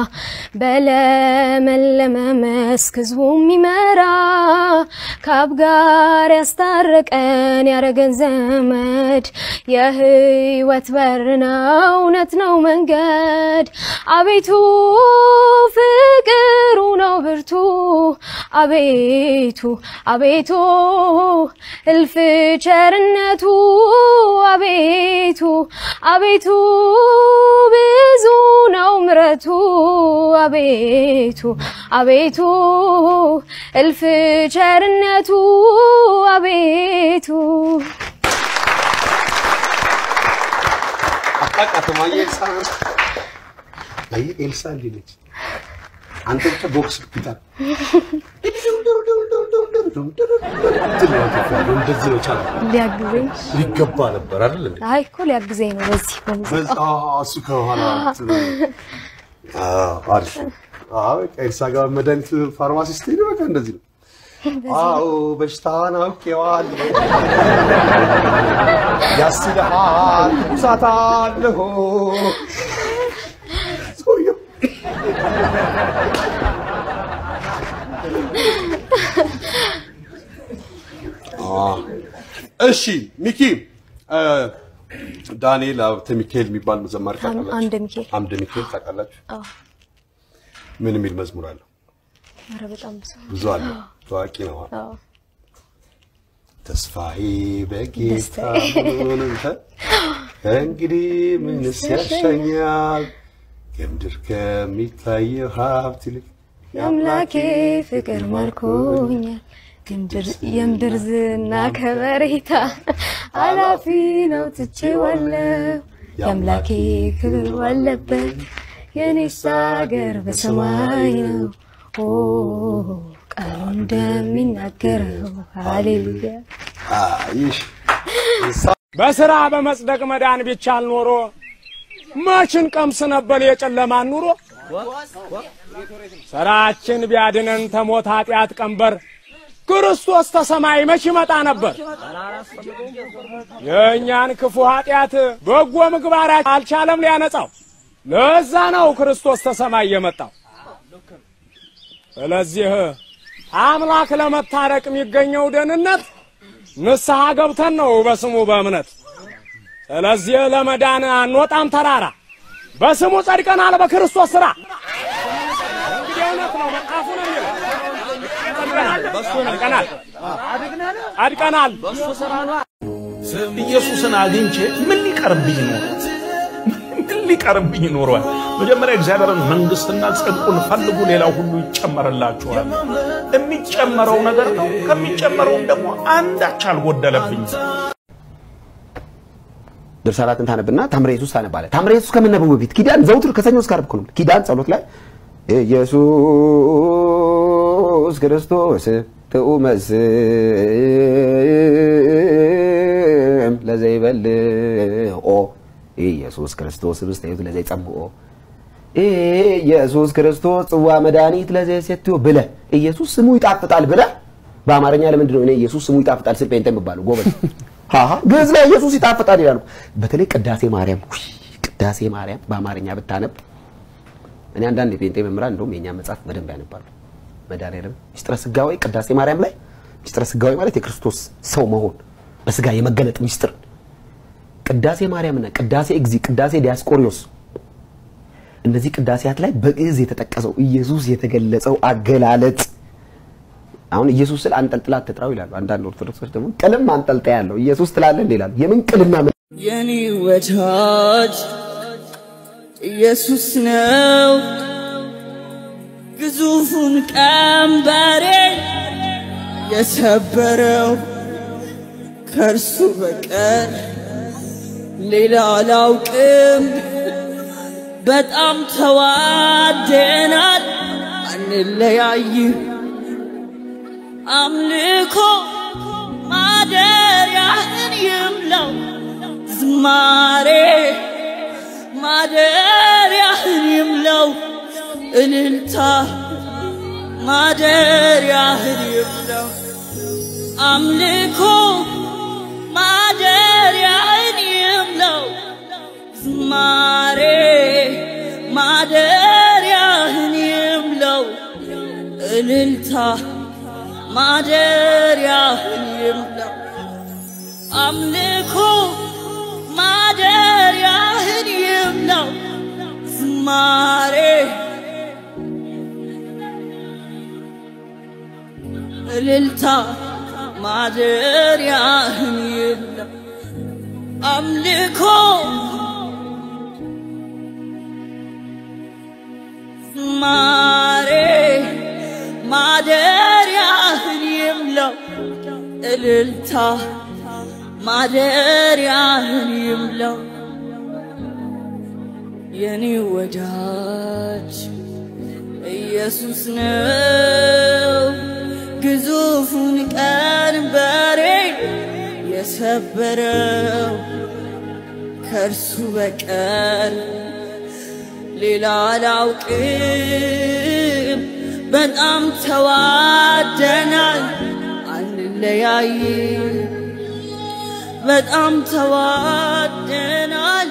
በለመለመ መስክ ህዝቡ የሚመራ ከአብ ጋር ያስታረቀን ያረገን ዘመድ የህይወት በር ነው እውነት ነው መንገድ አቤቱ ፍቅሩ ነው ብርቱ አቤቱ አቤቱ እልፍ ቸርነቱ አቤቱ አቤቱ ብዙ ነው ምረቱ አቤቱ አቤቱ እልፍ ቸርነቱ አቤቱ አታውቃትም? አየህ ኤልሳ አየህ ኤልሳ እንዲህ ነች። አንተ ብቻ ቦክስ ብታል እንደዚህ ነው ቻለ ሊያግዘኝ ሊገባ ነበር አይደል እንዴ? አይ እኮ ሊያግዘኝ ነው በዚህ በዛ በሙዚቃ እሱ ከኋላ አዎ፣ አሪፍ አዎ ኤልሳ ጋር መድኃኒት ፋርማሲስት ሄደ በቃ እንደዚህ ነው። አዎ በሽታን አውቄዋለሁ፣ ያስልሃል፣ ትኩሳት አለሁ። ሰውየው እሺ ሚኪ እ፣ ዳንኤል ሀብተ ሚካኤል የሚባል ዘማሪ ታውቃላችሁ? አምደ ሚካኤል። አምደ ሚካኤል ታውቃላችሁ? አዎ። ምን የሚል መዝሙር አለው? ኧረ በጣም ብዙ ብዙ አለው። ታዋቂ ነው። አዎ። ተስፋዬ በጌታ ደስታዬ። ምን እንተ እንግዲህ ምንስ ያሻኛል የምድር ከሚታየው ሀብት ይልቅ የአምላኬ ፍቅር ማርኮኛል የምድር- የምድር ዝና ከበሬታ አላፊ ነው ትቼዋለሁ የአምላኬ ክብር ባለበት የኔስ አገር በሰማይ ነው ኦ ቃሉ እንደሚናገረው ሃሌሉያ አይሽ በስራ በመጽደቅ መዳን ቢቻል ኖሮ መችን ቀምስ ነበር የጨለማን ኑሮ ስራችን ቢያድነን ተሞት ኃጢአት ቀንበር ክርስቶስ ተሰማይ መች ይመጣ ነበር። የእኛን ክፉ ኃጢአት በጎ ምግባራችን አልቻለም ሊያነጻው። ለዛ ነው ክርስቶስ ተሰማይ የመጣው። ስለዚህ አምላክ ለመታረቅ የሚገኘው ደህንነት ንስሐ ገብተን ነው በስሙ በእምነት። ስለዚህ ለመዳን አንወጣም ተራራ፣ በስሙ ጸድቀናል በክርስቶስ ሥራ። እንግዲህ እውነት ነው መጽሐፉ ነው የሚለው። ጸድቀናል፣ ጸድቀናል። ኢየሱስን አግኝቼ ምን ሊቀርብኝ ኖሯል? ምን ሊቀርብኝ ኖሯል? መጀመሪያ እግዚአብሔርን መንግስትና ጽድቁን ፈልጉ፣ ሌላው ሁሉ ይጨመርላችኋል። የሚጨመረው ነገር ነው። ከሚጨመረውም ደግሞ አንዳች አልጎደለብኝ። ድርሳናትን ታነብና ታምረ ኢየሱስ ታነባለህ። ታምረ ኢየሱስ ከመነበቡ በፊት ኪዳን ዘውትር ከሰኞ እስከ ዓርብ እኮ ነው። ኪዳን ጸሎት ላይ ኢየሱስ ክርስቶስ ጥዑመ ስም ለዘይበልዖ ኢየሱስ ክርስቶስ ህብስተ ሕይወት ለዘይጸምዖ ኢየሱስ ክርስቶስ ጽዋ መድኃኒት ለዘይሴትዮ ብለህ ኢየሱስ ስሙ ይጣፍጣል ብለህ በአማርኛ ለምንድን ነው እኔ ኢየሱስ ስሙ ይጣፍጣል ስል ጴንጤ የምባለው? ጎበዝ ሃሃ ግዕዝ ላይ ኢየሱስ ይጣፍጣል ይላሉ። በተለይ ቅዳሴ ማርያም ውይ፣ ቅዳሴ ማርያም በአማርኛ ብታነብ እኔ አንዳንድ የጴንጤ መምህራን እንደውም የእኛ መጽሐፍ በደንብ ያነባሉ። መድኃኒዓለም ሚስጥረ ስጋዌ ቅዳሴ ማርያም ላይ ሚስጥረ ስጋዌ ማለት የክርስቶስ ሰው መሆን በስጋ የመገለጥ ሚስጥር ቅዳሴ ማርያምና ቅዳሴ እግዚ፣ ቅዳሴ ዲያስቆሪዮስ እነዚህ ቅዳሴያት ላይ በግዕዝ የተጠቀሰው ኢየሱስ የተገለጸው አገላለጽ አሁን ኢየሱስ ስል አንጠልጥላ አትጥራው ይላሉ። አንዳንድ ኦርቶዶክሶች ደግሞ ቅልም አንጠልጣ ያለው ኢየሱስ ትላለህ እንዴ ይላሉ። የምን ቅልና ምን የኔ ወዳጅ ኢየሱስ ነው ግዙፉን ቀንበሬን የሰበረው ከእርሱ በቀር ሌላ አላውቅም። በጣም ተዋደናል፣ አንለያይም። አምልኮ ማደሪያህን ይምለው ዝማሬ ማደሪያህን ይምለው እልልታ ማደሪያህን ይምለው አምልኮ ማደሪያህን ይምለው ዝማሬ ማደሪያህን ይምለው እልልታ ማደሪያህን ይምለው አምልኮ ማደሪያህን ይምለው ዝማሬ እልልታ ማደሪያህን ይምለው አምልኮ ዝማሬ ማደሪያህን ይምለው እልልታ ማደሪያህን ይምለው የኔ ወዳጅ ኢየሱስ ነው ግዙፉን ቀንበሬ የሰበረው ከእርሱ በቀር ሌላ አላውቅም። በጣም ተዋደናል፣ አንለያይም። በጣም ተዋደናል፣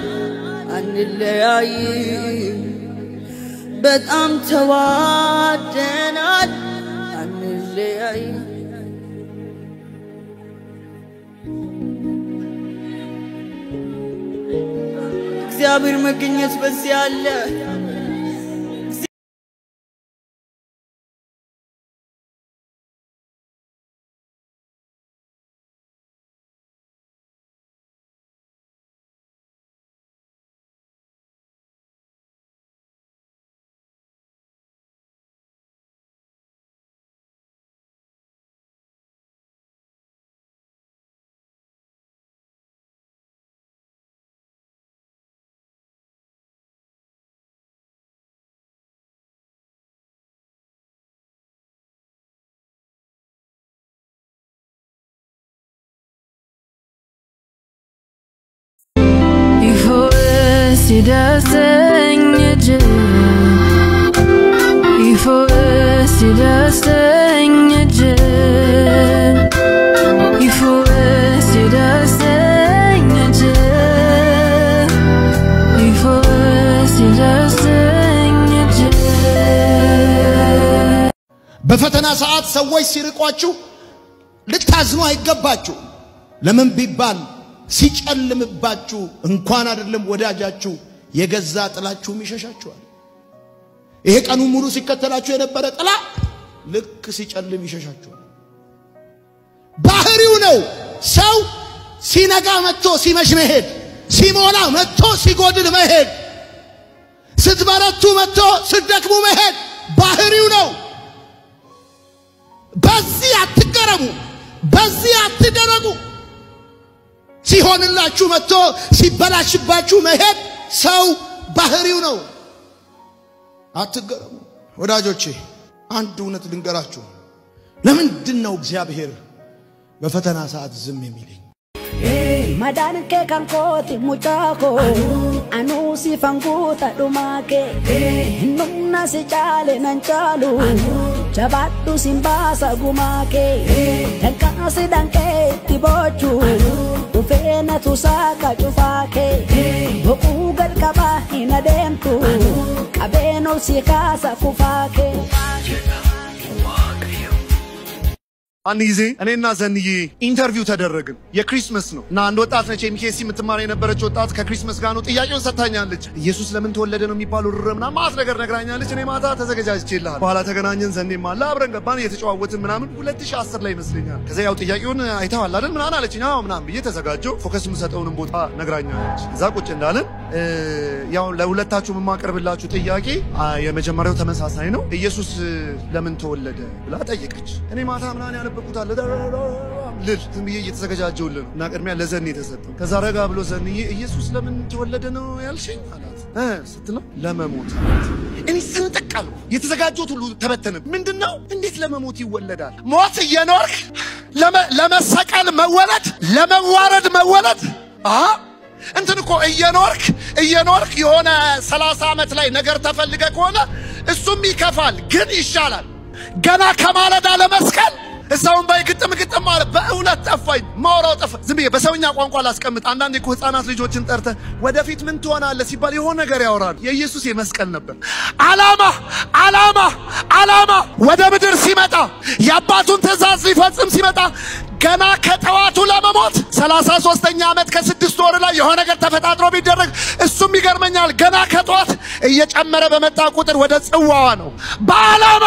አንለያይም። በጣም ተዋደናል፣ አንለያይም። የእግዚአብሔር መገኘት በዚህ አለ። ይፎስ ይደርሰኝ እጅ ይፎስ ይደርሰኝ እጅ ይፎስ ይደርሰኝ እጅ ይፎስ ይደርሰኝ እጅ በፈተና ሰዓት ሰዎች ሲርቋችሁ ልታዝኑ አይገባችሁ። ለምን ቢባል ሲጨልምባችሁ እንኳን አይደለም ወዳጃችሁ የገዛ ጥላችሁም ይሸሻችኋል። ይሄ ቀኑ ሙሉ ሲከተላችሁ የነበረ ጥላ ልክ ሲጨልም ይሸሻችኋል። ባህሪው ነው። ሰው ሲነጋ መጥቶ ሲመሽ መሄድ፣ ሲሞላ መጥቶ ሲጎድል መሄድ፣ ስትበረቱ መጥቶ ስትደክሙ መሄድ ባህሪው ነው። በዚህ አትገረሙ፣ በዚህ አትደረጉ። ሲሆንላችሁ መጥቶ ሲበላሽባችሁ መሄድ ሰው ባህሪው ነው። አትገረሙ ወዳጆቼ። አንድ እውነት ልንገራችሁ። ለምንድን ነው እግዚአብሔር በፈተና ሰዓት ዝም የሚለኝ? Madaan kee kan kooti mucaa koo anuu si fanguuta dhumaa kee humna si caale nan caalu jabaadhu sin baasa gumaa kee danqaasi danqee itti boochu dhufee na tusaaka cufaa kee boquu gad qabaa hin adeemtu qabeen ol si kaasa kufaa kee. አንድ ጊዜ እኔና ዘንዬ ኢንተርቪው ተደረግን። የክሪስመስ ነው እና አንድ ወጣት ነች ኤምኬሲ የምትማር የነበረች ወጣት ከክሪስመስ ጋር ነው ጥያቄውን ሰጥታኛለች። ኢየሱስ ለምን ተወለደ ነው የሚባለው ርረ ምናምን ማት ነገር ነግራኛለች። እኔ ማታ ተዘገጃጅቼልሃል። በኋላ ተገናኘን። ዘኔም አለ አብረን ገባን እየተጨዋወትን ምናምን 2010 ላይ ይመስለኛል። ከዛ ያው ጥያቄውን አይተዋል አይደል ምናምን አለችኝ። አዎ ምናምን ብዬ ተዘጋጀው ፎከስ የምሰጠውንም ቦታ ነግራኛለች። ከዛ ቁጭ እንዳለን እ፣ ያው ለሁለታችሁ የማቀርብላችሁ ጥያቄ አ፣ የመጀመሪያው ተመሳሳይ ነው። ኢየሱስ እ፣ ለምን ተወለደ ብላ ጠየቀች። እኔ ማታ ምናምን ያነበብኩት አለ ልል ዝም ብዬ እየተዘገጃጀውልን ነው እና ቅድሚያ ለዘኔ የተሰጠው። ከዛ ረጋ ብሎ ዘንዬ ኢየሱስ ለምን ተወለደ ነው ያልሽኝ አላት እ ስትለው ለመሞት አላት። እኔ ስንጥቅ አልኩ። የተዘጋጀሁት ሁሉ ተበተነ። ምንድን ነው እንዴት ለመሞት ይወለዳል? ሞት እየኖርክ ለመ- ለመሰቀል መወለድ፣ ለመዋረድ መወለድ አ እንትን እኮ እየኖርክ እየኖርክ የሆነ ሰላሳ ዓመት ላይ ነገር ተፈልገ ከሆነ እሱም ይከፋል፣ ግን ይሻላል። ገና ከማለዳ ለመስቀል እዛውን ባይ ግጥም ግጥም ማለት በእውነት ጠፋኝ። ማውራው ጠፋ። ዝም ብዬ በሰውኛ ቋንቋ ላስቀምጥ። አንዳንዴ እኮ ህፃናት ልጆችን ጠርተ ወደፊት ምን ትሆናለህ ሲባል የሆነ ነገር ያወራሉ። የኢየሱስ የመስቀል ነበር አላማ አላማ አላማ ወደ ምድር ሲመጣ የአባቱን ትእዛዝ ሊፈጽም ሲመጣ ገና ከጠዋቱ ለመሞት ሰላሳ ሶስተኛ ዓመት ከስድስት ወር ላይ የሆነ ነገር ተፈጣጥሮ ቢደረግ እሱም ይገርመኛል። ገና ከጠዋት እየጨመረ በመጣ ቁጥር ወደ ጽዋዋ ነው በዓላማ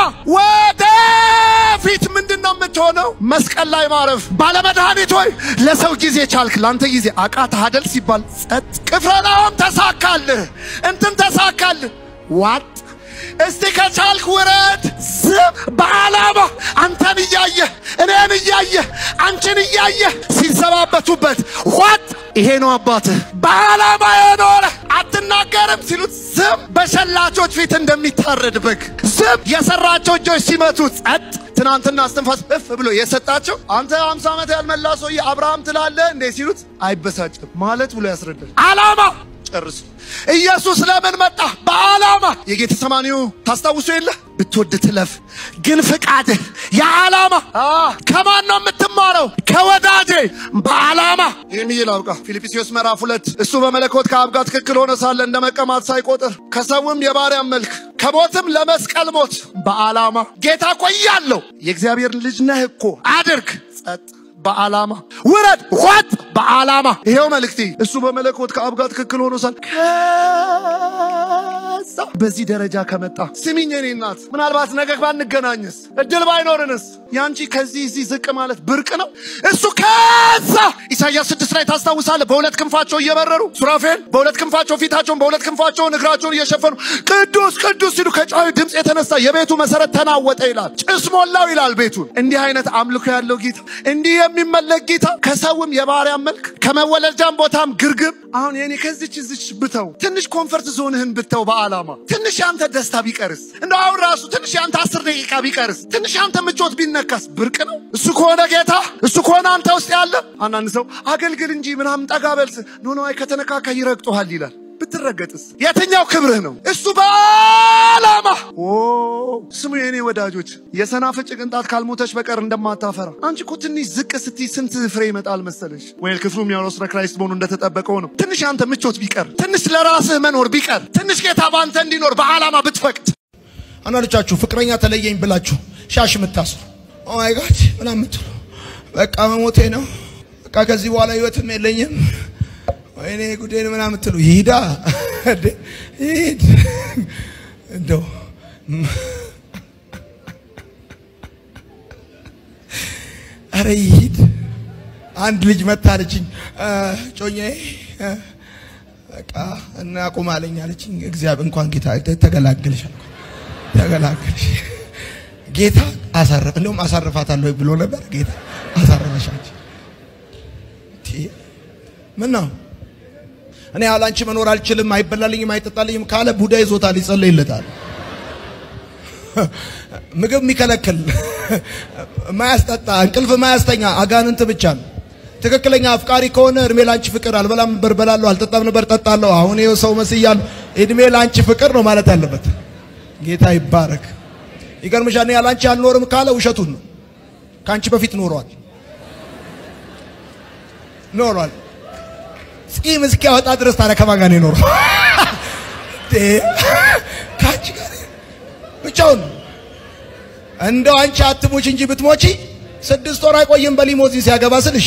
ወደፊት ምንድን ነው የምትሆነው? መስቀል ላይ ማረፍ። ባለመድኃኒት ሆይ ለሰው ጊዜ ቻልክ፣ ለአንተ ጊዜ አቃተህ አይደል ሲባል ጸጥ። ቅፍርናሆም ተሳካልህ፣ እንትን ተሳካልህ፣ ዋጥ እስቲ ከቻልክ ውረድ። ዝም በዓላማ አንተን እያየህ እኔን እያየህ አንቺን እያየህ ሲዘባበቱበት ዋጥ። ይሄ ነው አባትህ በዓላማ የኖረ አትናገርም ሲሉት ዝም። በሸላቾች ፊት እንደሚታረድ በግ ዝም። የሰራቸው እጆች ሲመቱት ጸጥ። ትናንትና እስትንፋስ እፍ ብሎ የሰጣቸው አንተ አምሳ ዓመት ያልመላ ሰውዬ አብርሃም ትላለህ እንዴ ሲሉት አይበሳጭም ማለት ብሎ ያስረዳል። ዓላማ ጨርሱ። ኢየሱስ ለምን መጣ? በዓላማ የጌተሰማኒው ታስታውሱ የለ ብትወድ ትለፍ፣ ግን ፍቃድህ የዓላማ ከማን ነው የምትማረው? ከወዳጄ በዓላማ ይህን ይል አውቃ ፊልጵስዩስ ምዕራፍ ሁለት እሱ በመለኮት ከአብ ጋር ትክክል ሆነ ሳለ እንደ መቀማት ሳይቆጥር ከሰውም የባሪያም መልክ ከሞትም ለመስቀል ሞት በዓላማ ጌታ እኮ እያለው የእግዚአብሔር ልጅ ነህ እኮ አድርግ ጸጥ በዓላማ ውረድ ዋጥ በዓላማ ይሄው መልእክቴ እሱ በመለኮት ከአብ ጋር ትክክል ሆኖ ሳል ከዛ በዚህ ደረጃ ከመጣ ስሚኝ የኔ እናት ምናልባት ነገ ባንገናኝስ እድል ባይኖርንስ ያንቺ ከዚህ እዚህ ዝቅ ማለት ብርቅ ነው እሱ ከዛ ኢሳይያስ ስድስት ላይ ታስታውሳለህ በሁለት ክንፋቸው እየበረሩ ሱራፌል በሁለት ክንፋቸው ፊታቸውን በሁለት ክንፋቸውን እግራቸውን እየሸፈኑ ቅዱስ ቅዱስ ሲሉ ከጫዊ ድምፅ የተነሳ የቤቱ መሰረት ተናወጠ ይላል ጭስ ሞላው ይላል ቤቱን እንዲህ አይነት አምልኮ ያለው ጌታ እንዲህ የሚመለክ ጌታ ከሰውም የባሪያ መልክ ከመወለጃም ቦታም ግርግም አሁን የኔ ከዚች ዝች ብተው ትንሽ ኮንፈርት ዞንህን ብተው በዓላማ ትንሽ ያንተ ደስታ ቢቀርስ እንደ አሁን ራሱ ትንሽ ያንተ አስር ደቂቃ ቢቀርስ ትንሽ ያንተ ምቾት ቢነካስ ብርቅ ነው እሱ ከሆነ ጌታ እሱ ከሆነ አንተ ውስጥ ያለ አንዳንድ ሰው አገልግል እንጂ ምናምን ጠጋ በልስ ኖ ኖ አይ ከተነካካ ይረግጦሃል ይላል ብትረገጥስ የትኛው ክብርህ ነው እሱ በዓላማ ኦ ስሙ የእኔ ወዳጆች የሰናፍጭ ቅንጣት ካልሞተች በቀር እንደማታፈራ አንቺ እኮ ትንሽ ዝቅ ስትይ ስንት ፍሬ ይመጣል መሰለሽ ወይ ክፍሉ የሚያወራው ስለ ክራይስት መሆኑ እንደተጠበቀው ነው ትንሽ አንተ ምቾት ቢቀር ትንሽ ለራስህ መኖር ቢቀር ትንሽ ጌታ በአንተ እንዲኖር በዓላማ ብትፈቅድ አንዳንዶቻችሁ ፍቅረኛ ተለየኝ ብላችሁ ሻሽ የምታስሩ ኦማይ ጋድ ምናምን የምትሉ በቃ መሞቴ ነው፣ በቃ ከዚህ በኋላ ህይወትም የለኝም፣ ወይኔ ጉዴን ምናምን የምትሉ ይሂዳ እንዴ፣ ይሂድ እንደው አረ ይሂድ። አንድ ልጅ መታለችኝ ጮኛዬ እ፣ በቃ እናቁም አለኝ አለችኝ። እግዚአብሔር እንኳን ጌታ ተገላገልሽ አልኩ። ተገላገልሽ ጌታ አሳረፍ እንደውም አሳርፋታለሁ ብሎ ነበር። ጌታ አሳረፈሻች። ምን ነው እኔ ያለ አንቺ መኖር አልችልም፣ አይበላልኝም፣ አይጠጣልኝም ካለ ቡዳ ይዞታል፣ ይጸለይለታል። ምግብ የሚከለክል ማያስጠጣ እንቅልፍ ማያስተኛ አጋንንት ብቻ ነው። ትክክለኛ አፍቃሪ ከሆነ እድሜ ላንቺ ፍቅር አልበላም ነበር በላለሁ፣ አልጠጣም ነበር ጠጣለሁ፣ አሁን ይኸው ሰው መስያለሁ፣ እድሜ ላንቺ ፍቅር ነው ማለት ያለበት። ጌታ ይባረክ። ይገርምሻል። እኔ ያላንቺ አልኖርም ካለ ውሸቱን ነው። ከአንቺ በፊት ኖሯል ኖሯል። ጺም እስኪያወጣ ድረስ ታዲያ ከማን ጋር ነው የኖረው? እንዴ! ከአንቺ ጋር ብቻውን እንደው አንቺ አትሙች እንጂ ብትሞቺ ስድስት ወር አይቆይም በሊሞዚን ሲያገባ ስልሽ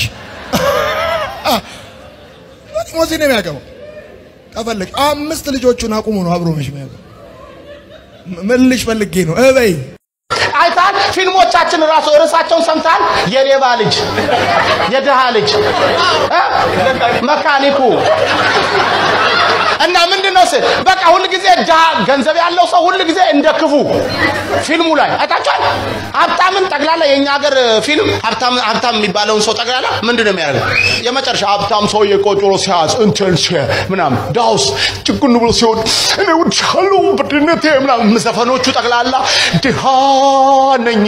በሊሞዚን ነው የሚያገባው። ከፈለግ አምስት ልጆቹን አቁሙ ነው አብሮ መሽ የሚያገባው። ምን ልሽ ፈልጌ ነው እበይ አይታል ፊልሞቻችን ራሱ ርዕሳቸውን ሰምታል። የሌባ ልጅ፣ የድሃ ልጅ፣ እ? መካኒኩ እና ምንድን ነው ስል በቃ ሁል ጊዜ ድሃ ገንዘብ ያለው ሰው ሁል ጊዜ እንደ ክፉ ፊልሙ ላይ አይታችኋል። ሀብታምን ጠቅላላ የእኛ ሀገር ፊልም ሀብታም ሀብታም የሚባለውን ሰው ጠቅላላ ምንድን ነው የሚያደርገው? የመጨረሻ ሀብታም ሰው የቆጮሮ ሲያዝ እንትን ሲ ምናምን ዳውስ ጭቁን ብሎ ሲሆን እኔ ውድሻለሁ በድህነቴ ምናምን ዘፈኖቹ ጠቅላላ ድሃ ነኝ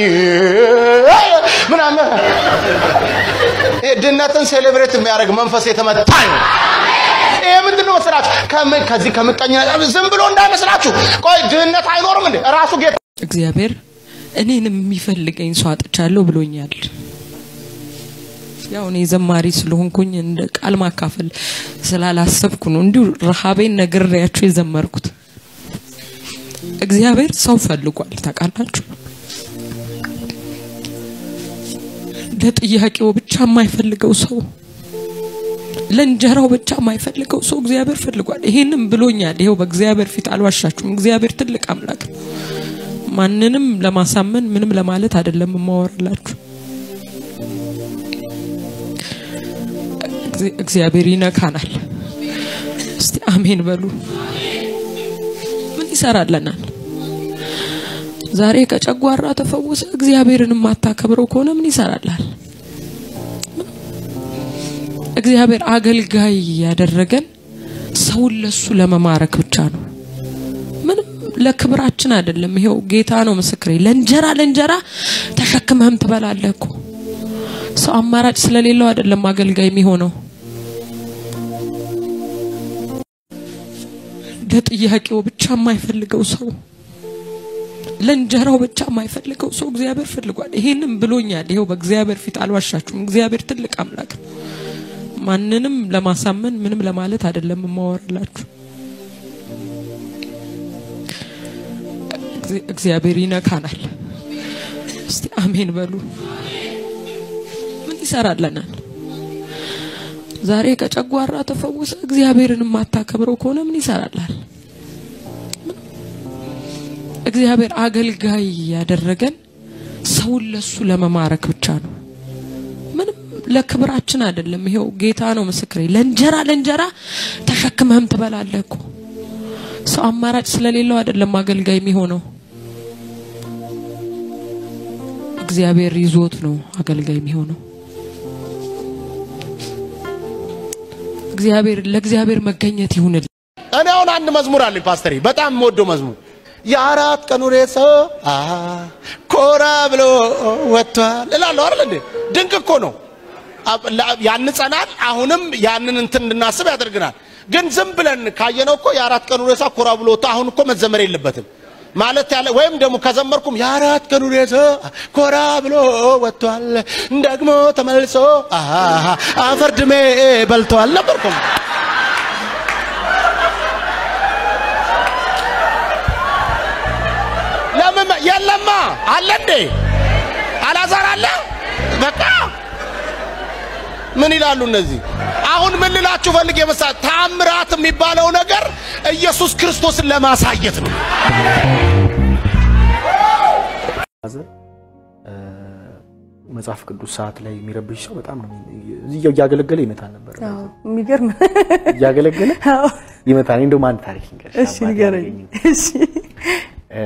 ምናምን ይሄ ድህነትን ሴሌብሬት የሚያደርግ መንፈስ የተመታ ነው። ይሄ ምንድን ነው መሰላችሁ? ከምን ከዚህ ከምቀኝነት ዝም ብሎ እንዳይመስላችሁ። ቆይ ድህነት አይኖርም እንዴ? ራሱ ጌታ እግዚአብሔር እኔንም የሚፈልገኝ ሰው አጥቻለሁ ብሎኛል። ያው እኔ ዘማሪ ስለሆንኩኝ እንደ ቃል ማካፈል ስላላሰብኩ ነው እንዲሁ ረሃቤን ነግሬያችሁ የዘመርኩት። እግዚአብሔር ሰው ፈልጓል ታውቃላችሁ። ለጥያቄው ብቻ የማይፈልገው ሰው ለእንጀራው ብቻ የማይፈልገው ሰው እግዚአብሔር ፈልጓል። ይሄንም ብሎኛል። ይሄው በእግዚአብሔር ፊት አልዋሻችሁም። እግዚአብሔር ትልቅ አምላክ ነው። ማንንም ለማሳመን ምንም ለማለት አይደለም የማወራላችሁ። እግዚ- እግዚአብሔር ይነካናል። እስቲ አሜን በሉ። ምን ይሰራለናል? ዛሬ ከጨጓራ ተፈወሰ እግዚአብሔርን የማታከብረው ከሆነ ምን ይሰራላል? እግዚአብሔር አገልጋይ ያደረገን ሰውን ለሱ ለመማረክ ብቻ ነው። ምንም ለክብራችን አይደለም። ይሄው ጌታ ነው ምስክሬ። ለእንጀራ ለእንጀራ ተሸክመህም ትበላለህ እኮ። ሰው አማራጭ ስለሌለው አይደለም አገልጋይ የሚሆነው። ለጥያቄው ብቻ የማይፈልገው ሰው ለእንጀራው ብቻ የማይፈልገው ሰው እግዚአብሔር ፈልጓል። ይሄንም ብሎኛል። ይሄው በእግዚአብሔር ፊት አልዋሻችሁም። እግዚአብሔር ትልቅ አምላክ ነው። ማንንም ለማሳመን ምንም ለማለት አይደለም የማወራላችሁ። እግዚ- እግዚአብሔር ይነካናል። እስቲ አሜን በሉ። ምን ይሰራልናል? ዛሬ ከጨጓራ ተፈውሰ እግዚአብሔርን የማታከብረው ከሆነ ምን ይሰራላል? እግዚአብሔር አገልጋይ ያደረገን ሰውን ለሱ ለመማረክ ብቻ ነው። ምንም ለክብራችን አይደለም። ይሄው ጌታ ነው ምስክሬ። ለእንጀራ ለእንጀራ ተሸክመህም ትበላለህ እኮ። ሰው አማራጭ ስለሌለው አይደለም አገልጋይ የሚሆነው። እግዚአብሔር ይዞት ነው አገልጋይ የሚሆነው። እግዚአብሔር ለእግዚአብሔር መገኘት ይሁንል። እኔ አሁን አንድ መዝሙር አለኝ ፓስተሬ፣ በጣም የምወደው መዝሙር የአራት ቀኑ ሬሳ አሃ ኮራ ብሎ ወጥቷል እላለሁ አይደል እንዴ? ድንቅ እኮ ነው። አብ- ላ- ያንጸናል። አሁንም ያንን እንትን እንድናስብ ያደርግናል። ግን ዝም ብለን ካየነው እኮ የአራት ቀኑ ሬሳ ኮራ ብሎ ወጥቶ አሁን እኮ መዘመር የለበትም ማለት ያለ ወይም ደግሞ ከዘመርኩም የአራት ቀኑ ሬሳ ኮራ ብሎ ወጥቷል ደግሞ ተመልሶ አሃ አፈር ድሜ በልቷል ነበርኩም ለምን የለማ አለ እንዴ አላዛር አለ በቃ ምን ይላሉ እነዚህ አሁን ምን ልላችሁ ፈልጌ መሳ ታምራት የሚባለው ነገር ኢየሱስ ክርስቶስን ለማሳየት ነው መጽሐፍ ቅዱስ ሰዓት ላይ የሚረብሽ ሰው በጣም ነው እዚህ እያገለገለ ይመታል ነበር። የሚገርም እያገለገለ ይመታል። እንደውም አንድ ታሪክ ልንገርሽ። እሺ አባቴ ንገረኝ። ያደረገኝ። እሺ እ፣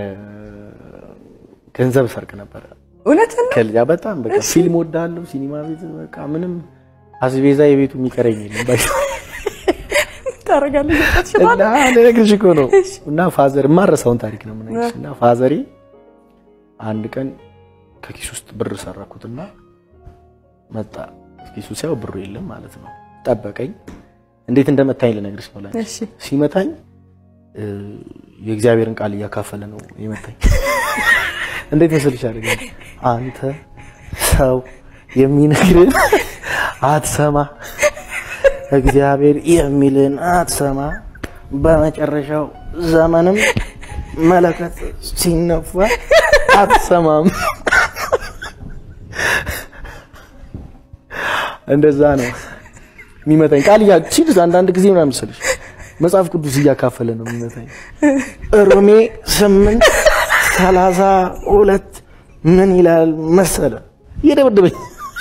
ገንዘብ ሰርቅ ነበረ እውነትን ነው? ከልጃ በጣም በቃ ፊልም ወዳለሁ፣ ሲኒማ ቤት በቃ ምንም አስቤዛ የቤቱ የሚቀረኝ የለም። ባይ ታደርጋለህ እና ትችላለህ። ልነግርሽ እኮ ነው። እና ፋዘር የማረሳውን ታሪክ ነው የምነግርሽ። እና ፋዘሬ አንድ ቀን ከኪስ ውስጥ ብር ሰረኩትና መጣ። ኪሱ ሲያው ብሩ የለም ማለት ነው። ጠበቀኝ። እንዴት እንደመታኝ ልነግርሽ ነው። ላይ እሺ ሲመታኝ እ፣ የእግዚአብሔርን ቃል እያካፈለ ነው የመታኝ። እንዴት መስልሽ አደረገ? አንተ ሰው የሚነግርን አትሰማ፣ እግዚአብሔር የሚልን አትሰማ፣ በመጨረሻው ዘመንም መለከት ሲነፋ አትሰማም። እንደዛ ነው የሚመታኝ ቃል እያ ሲል አንዳንድ ጊዜ ምናምን መሰለሽ መጽሐፍ ቅዱስ እያካፈለ ነው የሚመታኝ። ሮሜ ስምንት ሰላሳ ሁለት ምን ይላል መሰለ እየደበደበኝ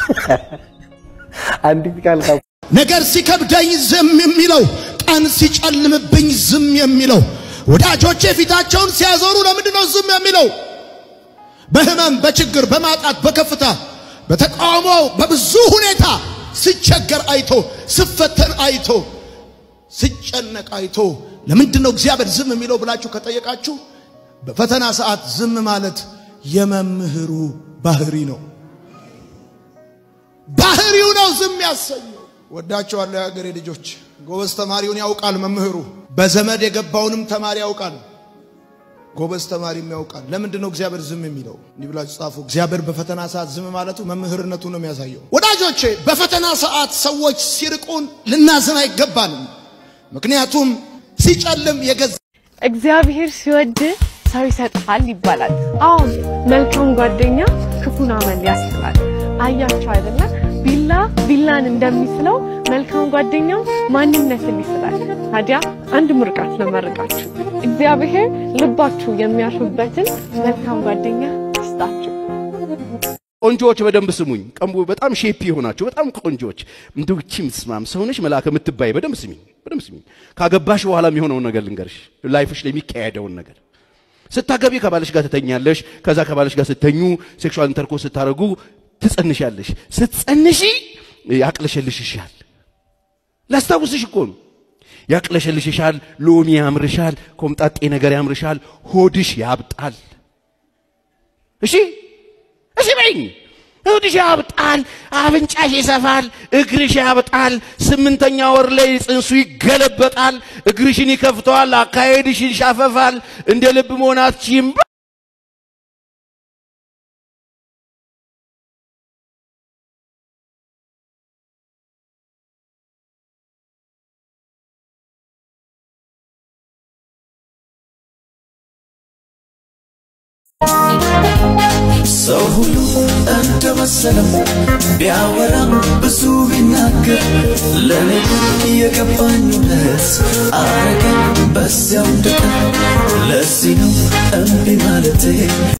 አንዲት ቃል ካ ነገር ሲከብደኝ ዝም የሚለው ቀን ሲጨልምብኝ ዝም የሚለው ወዳጆቼ ፊታቸውን ሲያዞሩ ለምንድን ነው ዝም የሚለው? በህመም፣ በችግር፣ በማጣት፣ በከፍታ፣ በተቃውሞ፣ በብዙ ሁኔታ ስቸገር አይቶ ስፈተን አይቶ ስጨነቅ አይቶ ለምንድን ነው እግዚአብሔር ዝም የሚለው ብላችሁ ከጠየቃችሁ በፈተና ሰዓት ዝም ማለት የመምህሩ ባህሪ ነው። ባህሪው ነው ዝም ያሰኘው። ወዳቸዋለሁ የሀገሬ ልጆች። ጎበዝ ተማሪውን ያውቃል መምህሩ። በዘመድ የገባውንም ተማሪ ያውቃል። ጎበዝ ተማሪም ያውቃል። ለምንድን ነው እግዚአብሔር ዝም የሚለው? እንዲህ ብላችሁ ጻፉ። እግዚአብሔር በፈተና ሰዓት ዝም ማለቱ መምህርነቱ ነው የሚያሳየው። ወዳጆቼ በፈተና ሰዓት ሰዎች ሲርቁን ልናዝን አይገባንም። ምክንያቱም ሲጨልም የገዛ እግዚአብሔር ሲወድ ሰው ይሰጥሃል ይባላል። አዎ መልካም ጓደኛ ክፉን አመል ያስጥላል። አያቸው አይደለ? ቢላ ቢላን እንደሚስለው መልካም ጓደኛው ማንነትን ይስላል። ታዲያ አንድ ምርቃት ለመርቃችሁ እግዚአብሔር ልባችሁ የሚያርፍበትን መልካም ጓደኛ ይስጣችሁ። ቆንጆዎች በደንብ ስሙኝ። ቀንቡ በጣም ሼፒ የሆናችሁ በጣም ቆንጆዎች እንደው እቺ ምትስማም ሰውነሽ መልአከ የምትባይ በደንብ ስሚኝ፣ በደንብ ስሚኝ። ካገባሽ በኋላ የሚሆነውን ነገር ልንገርሽ፣ ላይፍሽ ላይ የሚካሄደውን ነገር ስታገቢ ከባለሽ ጋር ትተኛለሽ። ከዛ ከባለሽ ጋር ስተኙ ሴክሹዋል ኢንተርኮርስ ስታደርጉ ትጸንሻለሽ። ስትጸንሺ ያቅለሸልሽሻል። ላስታውስሽ እኮ ነው። ያቅለሸልሽሻል፣ ሎሚ ያምርሻል፣ ኮምጣጤ ነገር ያምርሻል፣ ሆድሽ ያብጣል። እሺ እሺ በይኝ። ሆድሽ ያብጣል፣ አፍንጫሽ ይሰፋል፣ እግርሽ ያብጣል። ስምንተኛ ወር ላይ ጽንሱ ይገለበጣል፣ እግርሽን ይከፍተዋል፣ አካሄድሽ ይሻፈፋል። እንደ ልብ መሆን አትችይም። ሰው ሁሉ እንደመሰለው ቢያወራም ብዙ ቢናገር ለእኔ ግን የገባኝ እውነት አረገኝ በዚያው እንድቀር ለዚህ ነው እምቢ ማለቴ